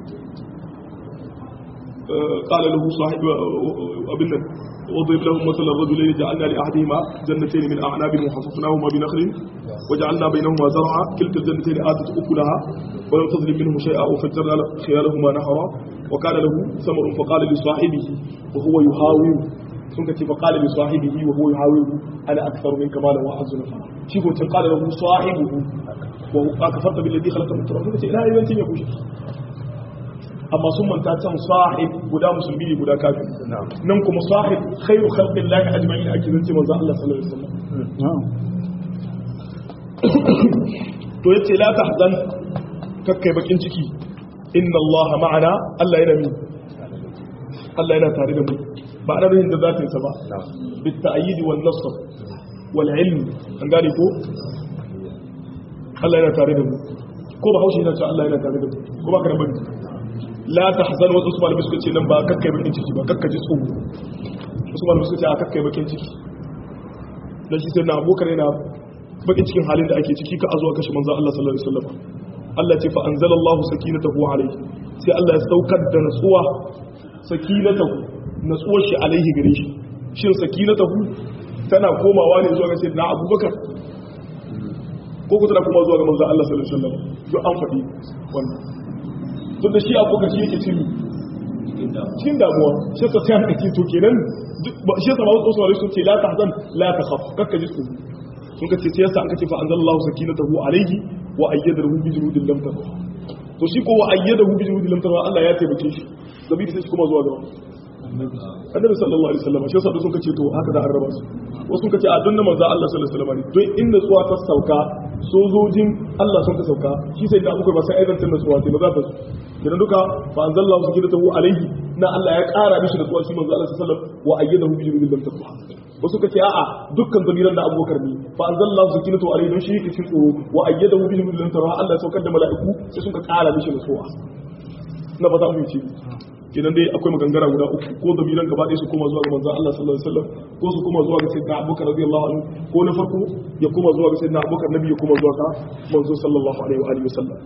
قال له صاحب ابن وضرب لهم مثل الرجلين جعلنا لاحدهما جنتين من اعناب وحففناهما بنخل وجعلنا بينهما زرعا كلتا الجنتين اتت اكلها ولم تظلم منه شيئا وفجرنا خيالهما نهرا وكان له ثمر فقال لصاحبه وهو يهاوي sun ka ce fa qala li sahibihi wa huwa yuhawiru ana aktharu minka malan wa azuna shi ko tin qala lahu sahibuhu wa huwa kafarta bil ladhi khalaqa min turab sun ka ce ila yayin ya kushe amma sun manta can sahib guda musulmi ne guda kafir nan kuma sahib khairu khalqillah ajma'in ake zance manzo Allah sallallahu alaihi wasallam to yace la tahzan kakkai bakin ciki inna Allah ma'ana Allah yana mi Allah yana tare da mu ba ana nufin da zatin sa ba bit ta'yid wal nasr wal ilm an gane ko Allah yana tare da mu ko ba haushi yana cewa Allah yana tare da mu ko ba ka da bane la tahzan wa usman bisu ce nan ba kakkai bakin ciki ba kakkaji tsoro usman bisu ce a kakkai bakin ciki dan shi sai na abokar yana bakin cikin halin da ake ciki ka azuwa kashe manzo Allah sallallahu alaihi wasallam Allah ce fa anzalallahu sakinatahu alayhi sai Allah ya saukar da natsuwa sakinatahu natsuwar shi alaihi gare shi shin sakinatahu tana komawa ne zuwa ga sayyidina Abubakar ko ko tana komawa zuwa ga manzo Allah sallallahu alaihi wasallam duk an faɗi wannan tun da shi Abubakar shi yake cikin cikin damuwa shi yasa sai an dake to kenan shi yasa ba wasu wasu sun ce la tahzan la takhaf kakka ji tsoro sun ka ce sai yasa an kace fa anzalallahu sakinatahu alayhi wa ayyadahu bi junudin lam tara to shi ko wa ayyadahu bi junudin lam tara Allah ya taimake shi zabiri sai kuma zuwa gaba annabi sallallahu alaihi wasallam shi yasa sun kace to haka da arraba su wasu sun kace a dunna manzo Allah sallallahu alaihi wasallam don inda tsuwa ta sauka sojojin Allah sun ka sauka shi sai da abubuwa ba sai aidantar da tsuwa ce ba za ta idan duka fa anzalallahu sakinatahu alayhi na Allah ya kara mishi da tsuwa shi manzo Allah sallallahu alaihi wasallam wa ayyadahu bi junudin lam tara wasu kace a'a dukkan zamiran da abubakar ne fa anzalallahu sakinatu alayhi don shi yake cikin tsoro wa ayyadahu bi junudin tara Allah ya saukar da mala'iku sai sun ka kara mishi da tsuwa na ba za mu yi idan dai akwai magangara guda uku ko zamiran gaba ɗaya su koma zuwa ga manzon Allah sallallahu alaihi wasallam ko su koma zuwa ga sayyidina Abubakar radiyallahu anhu ko na farko ya koma zuwa ga sayyidina Abubakar nabi ya koma zuwa ga manzon sallallahu alaihi wa alihi wasallam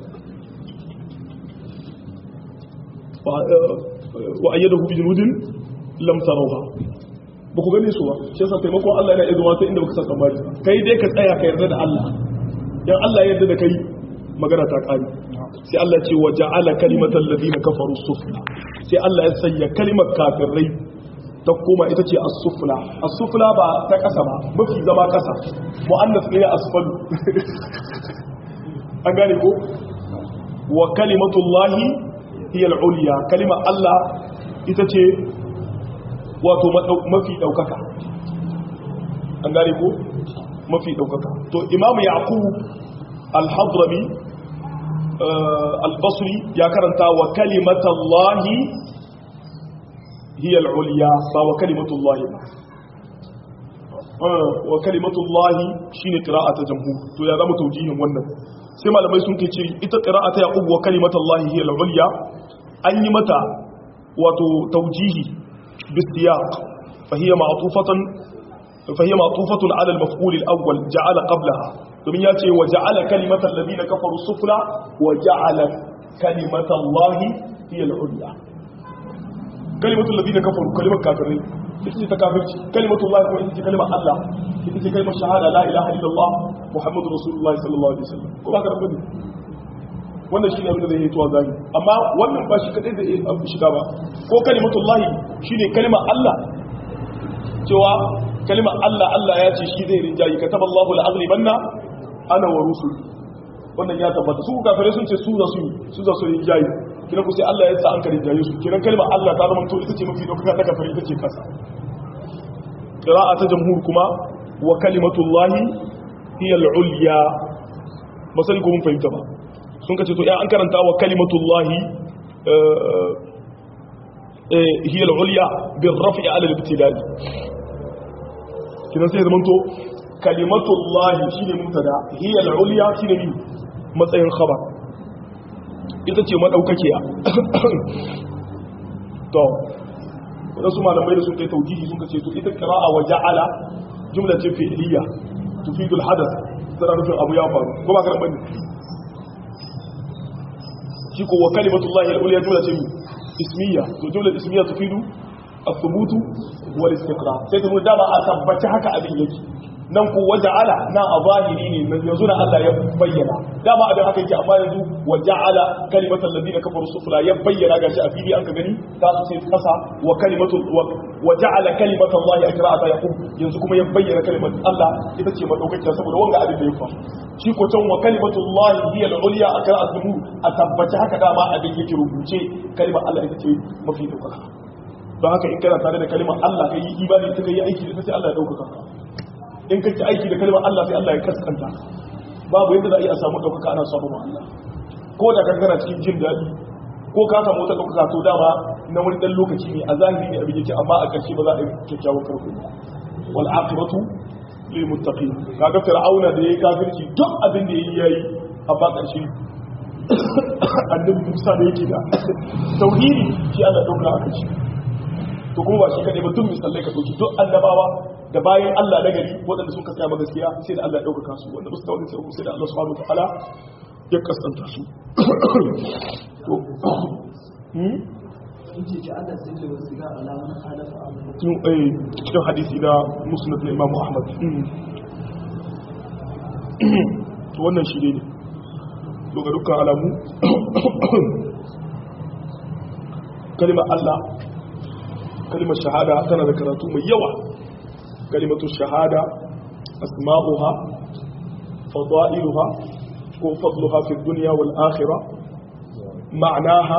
wa ayyadahu bi junudin lam tarawha ba ku gane su ba shi yasa taimakon Allah yana izuwa sai inda baka san tsammani kai dai ka tsaya ka yarda da Allah dan Allah ya yarda da kai magana ta kare sai Allah ce wa ja'ala kalimatal ladina kafaru sufla sai Allah ya sanya kalimar kafirai ta koma ita ce as-sufla as-sufla ba ta kasa ba mafi zama kasa muannas ne asfalu an gane ko wa kalimatullahi hiya al-ulya kalimar Allah ita ce wato mafi daukaka an gane ko mafi daukaka to imamu yaqub al-hadrami al-basri ya karanta wa kalimatallahi hiya al-ulya ba wa kalimatullahi ba wa kalimatullahi shine qira'atu jamhur to ya zama taujihin wannan sai malamai sun ce ita qira'atu yaqub wa kalimatullahi hiya al-ulya an yi mata wato taujihi بالسياق فهي معطوفة فهي معطوفة على المفعول الأول جعل قبلها ثم يأتي وجعل كلمة الذين كفروا السفلى وجعل كلمة الله هي العليا كلمة الذين كفروا كلمة كافرين ita ta kafirci kalimatu Allah kuma ita ce kalimar Allah ita ce kalimar shahada la ilaha illallah muhammadu rasulullahi sallallahu alaihi wasallam ko ba ka rabu wannan shi ne abin da zai yi tuwa zagi amma wannan ba shi kadai da ya shiga ba ko kalimatullahi shi ne kalimar Allah cewa kalimar Allah Allah ya ce shi zai rinjayi kataba Allahu la'aghlibanna ana wa rusul wannan ya tabbata su kafirai sun ce su za su su za su rinjayi kina ku sai Allah ya sa an ka rinjaye su kiran kalimar Allah ta zama to ita ce mafi dokaka ta kafirai ita ce kasa qira'a ta jamhur kuma wa kalimatullahi hiya al-ulya masali ko mun fahimta ba sun kace to ya an karanta wa kalimatullahi hiya al-ulya bil raf'i ala al-ibtidai kidan sai zaman to kalimatullahi shine mubtada hiya al-ulya shine ni matsayin khabar ita ce madaukakiya to wasu malamai da sun kai taujihi sun kace to ita qira'a wa ja'ala jumla ce fi'liya tufidu al-hadath tana nufin abu ya faru ko ba ka bane shi ko wa kalimatullahi al-ulya jumla ce ismiya to jumla ismiya tufidu الثبوت والاستقرار sai ta nuna dama a tabbaci haka abin yake nan ku waja'ala nan a zahiri ne yanzu na Allah ya bayyana dama abin haka yake amma yanzu waja'ala kalimatul ladina kafaru sufla ya bayyana gashi a fili an ka gani za su sai kasa wa kalimatul waja'ala kalimatul lahi akra'ata yaqum yanzu kuma ya bayyana kalimatul Allah ita ce madaukakiya saboda wanga abin da ya faru shi ko can wa kalimatul lahi hiya al-ulya akra'atu a tabbaci haka dama abin yake rubuce kalimar Allah ita ce mafi daukaka don haka in kana tare da kalimar Allah kai yi imani ta kai aiki da ta sai Allah ya daukaka ka in ka ci aiki da kalimar Allah sai Allah ya kaskanta babu yadda za a iya samu daukaka ana samu ma Allah ko da kan kana cikin jin daɗi ko ka samu wata daukaka to dama na wani dan lokaci ne a zahiri ne abin yake amma a ƙarshe ba za a yi kyakkyawan karko wal aqibatu lil muttaqin kaga fir'auna da yayi kafirci duk abin da yayi yayi amma ƙarshe annabi Musa da yake da tauhidi shi Allah dauka a kai to kuma ba shi kadai ba duk misalai ka dauki duk annabawa da bayan Allah na gari waɗanda sun kasaya ma gaskiya sai da Allah ya dauka su wanda ba su tawaye sai sai da Allah subhanahu wataala ya kasanta su to hmm tun eh cikin hadisi na musnad na Imam Ahmad to wannan shi ne to ga dukkan alamu kalimar Allah kalimar shahada tana da karatu mai yawa kalimatu shahada asma'uha fada'iluha ko fadluha fi dunya wal akhirah ma'naha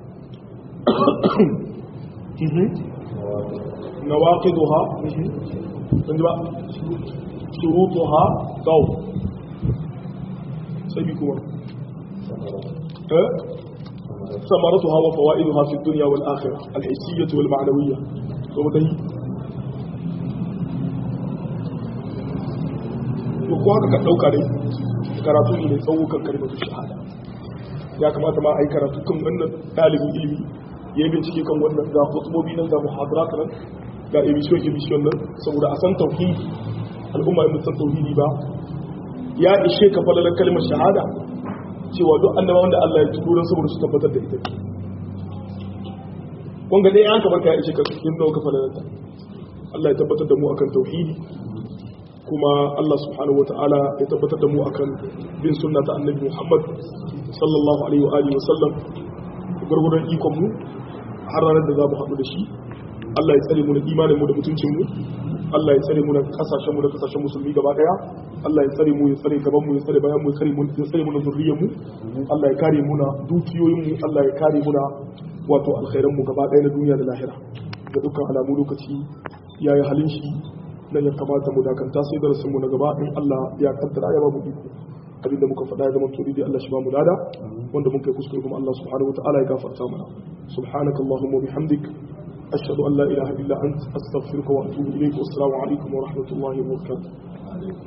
nawaqiduha ba shurutuha qaw sai bi kuma eh ثمرتها وفوائدها في الدنيا والآخرة الحسية والمعنوية ومتهي ko haka ka ɗauka dai karatu ne mai tsawo kan kalimatu shahada ya kamata ma a yi karatu kan wannan ɗalibin ilimi ya yi bincike kan wannan ga hutumobi nan ga muhadarat nan ga emission emission nan saboda a san tauhidi al'umma in san tauhidi ba ya ishe ka falalar kalmar shahada cewa duk annaba wanda Allah ya turo don saboda su tabbatar da ita wanga dai an kamar ka ishe ka yin dauka falalata Allah ya tabbatar da mu akan tauhidi kuma Allah subhanahu wataala ya tabbatar da mu akan bin sunna ta annabi Muhammad sallallahu alaihi wa alihi wa sallam gurgurun ikon mu har ranar da za mu haɗu da shi Allah ya tsare mu da imanin mu da mutuncin mu Allah ya tsare mu da kasashen mu da kasashen musulmi gaba daya Allah ya tsare mu ya tsare gaban mu ya tsare bayan mu ya tsare mu ya tsare mu da zuriyar mu Allah ya kare mu na dukiyoyin mu Allah ya kare mu na wato alkhairan mu gaba daya na duniya da lahira ga dukkan alamu lokaci yayi halin shi nan ya kamata mu dakanta sai darasin mu na gaba in Allah ya kaddara ya ba mu iko abinda muka faɗa ya zama tori da Allah shi ba mu lada wanda mun kai kuskure kuma Allah subhanahu wa ta'ala ya gafarta mana subhanakallahumma bihamdik أشهد أن لا إله إلا أنت أستغفرك وأتوب إليك والسلام عليكم ورحمة الله وبركاته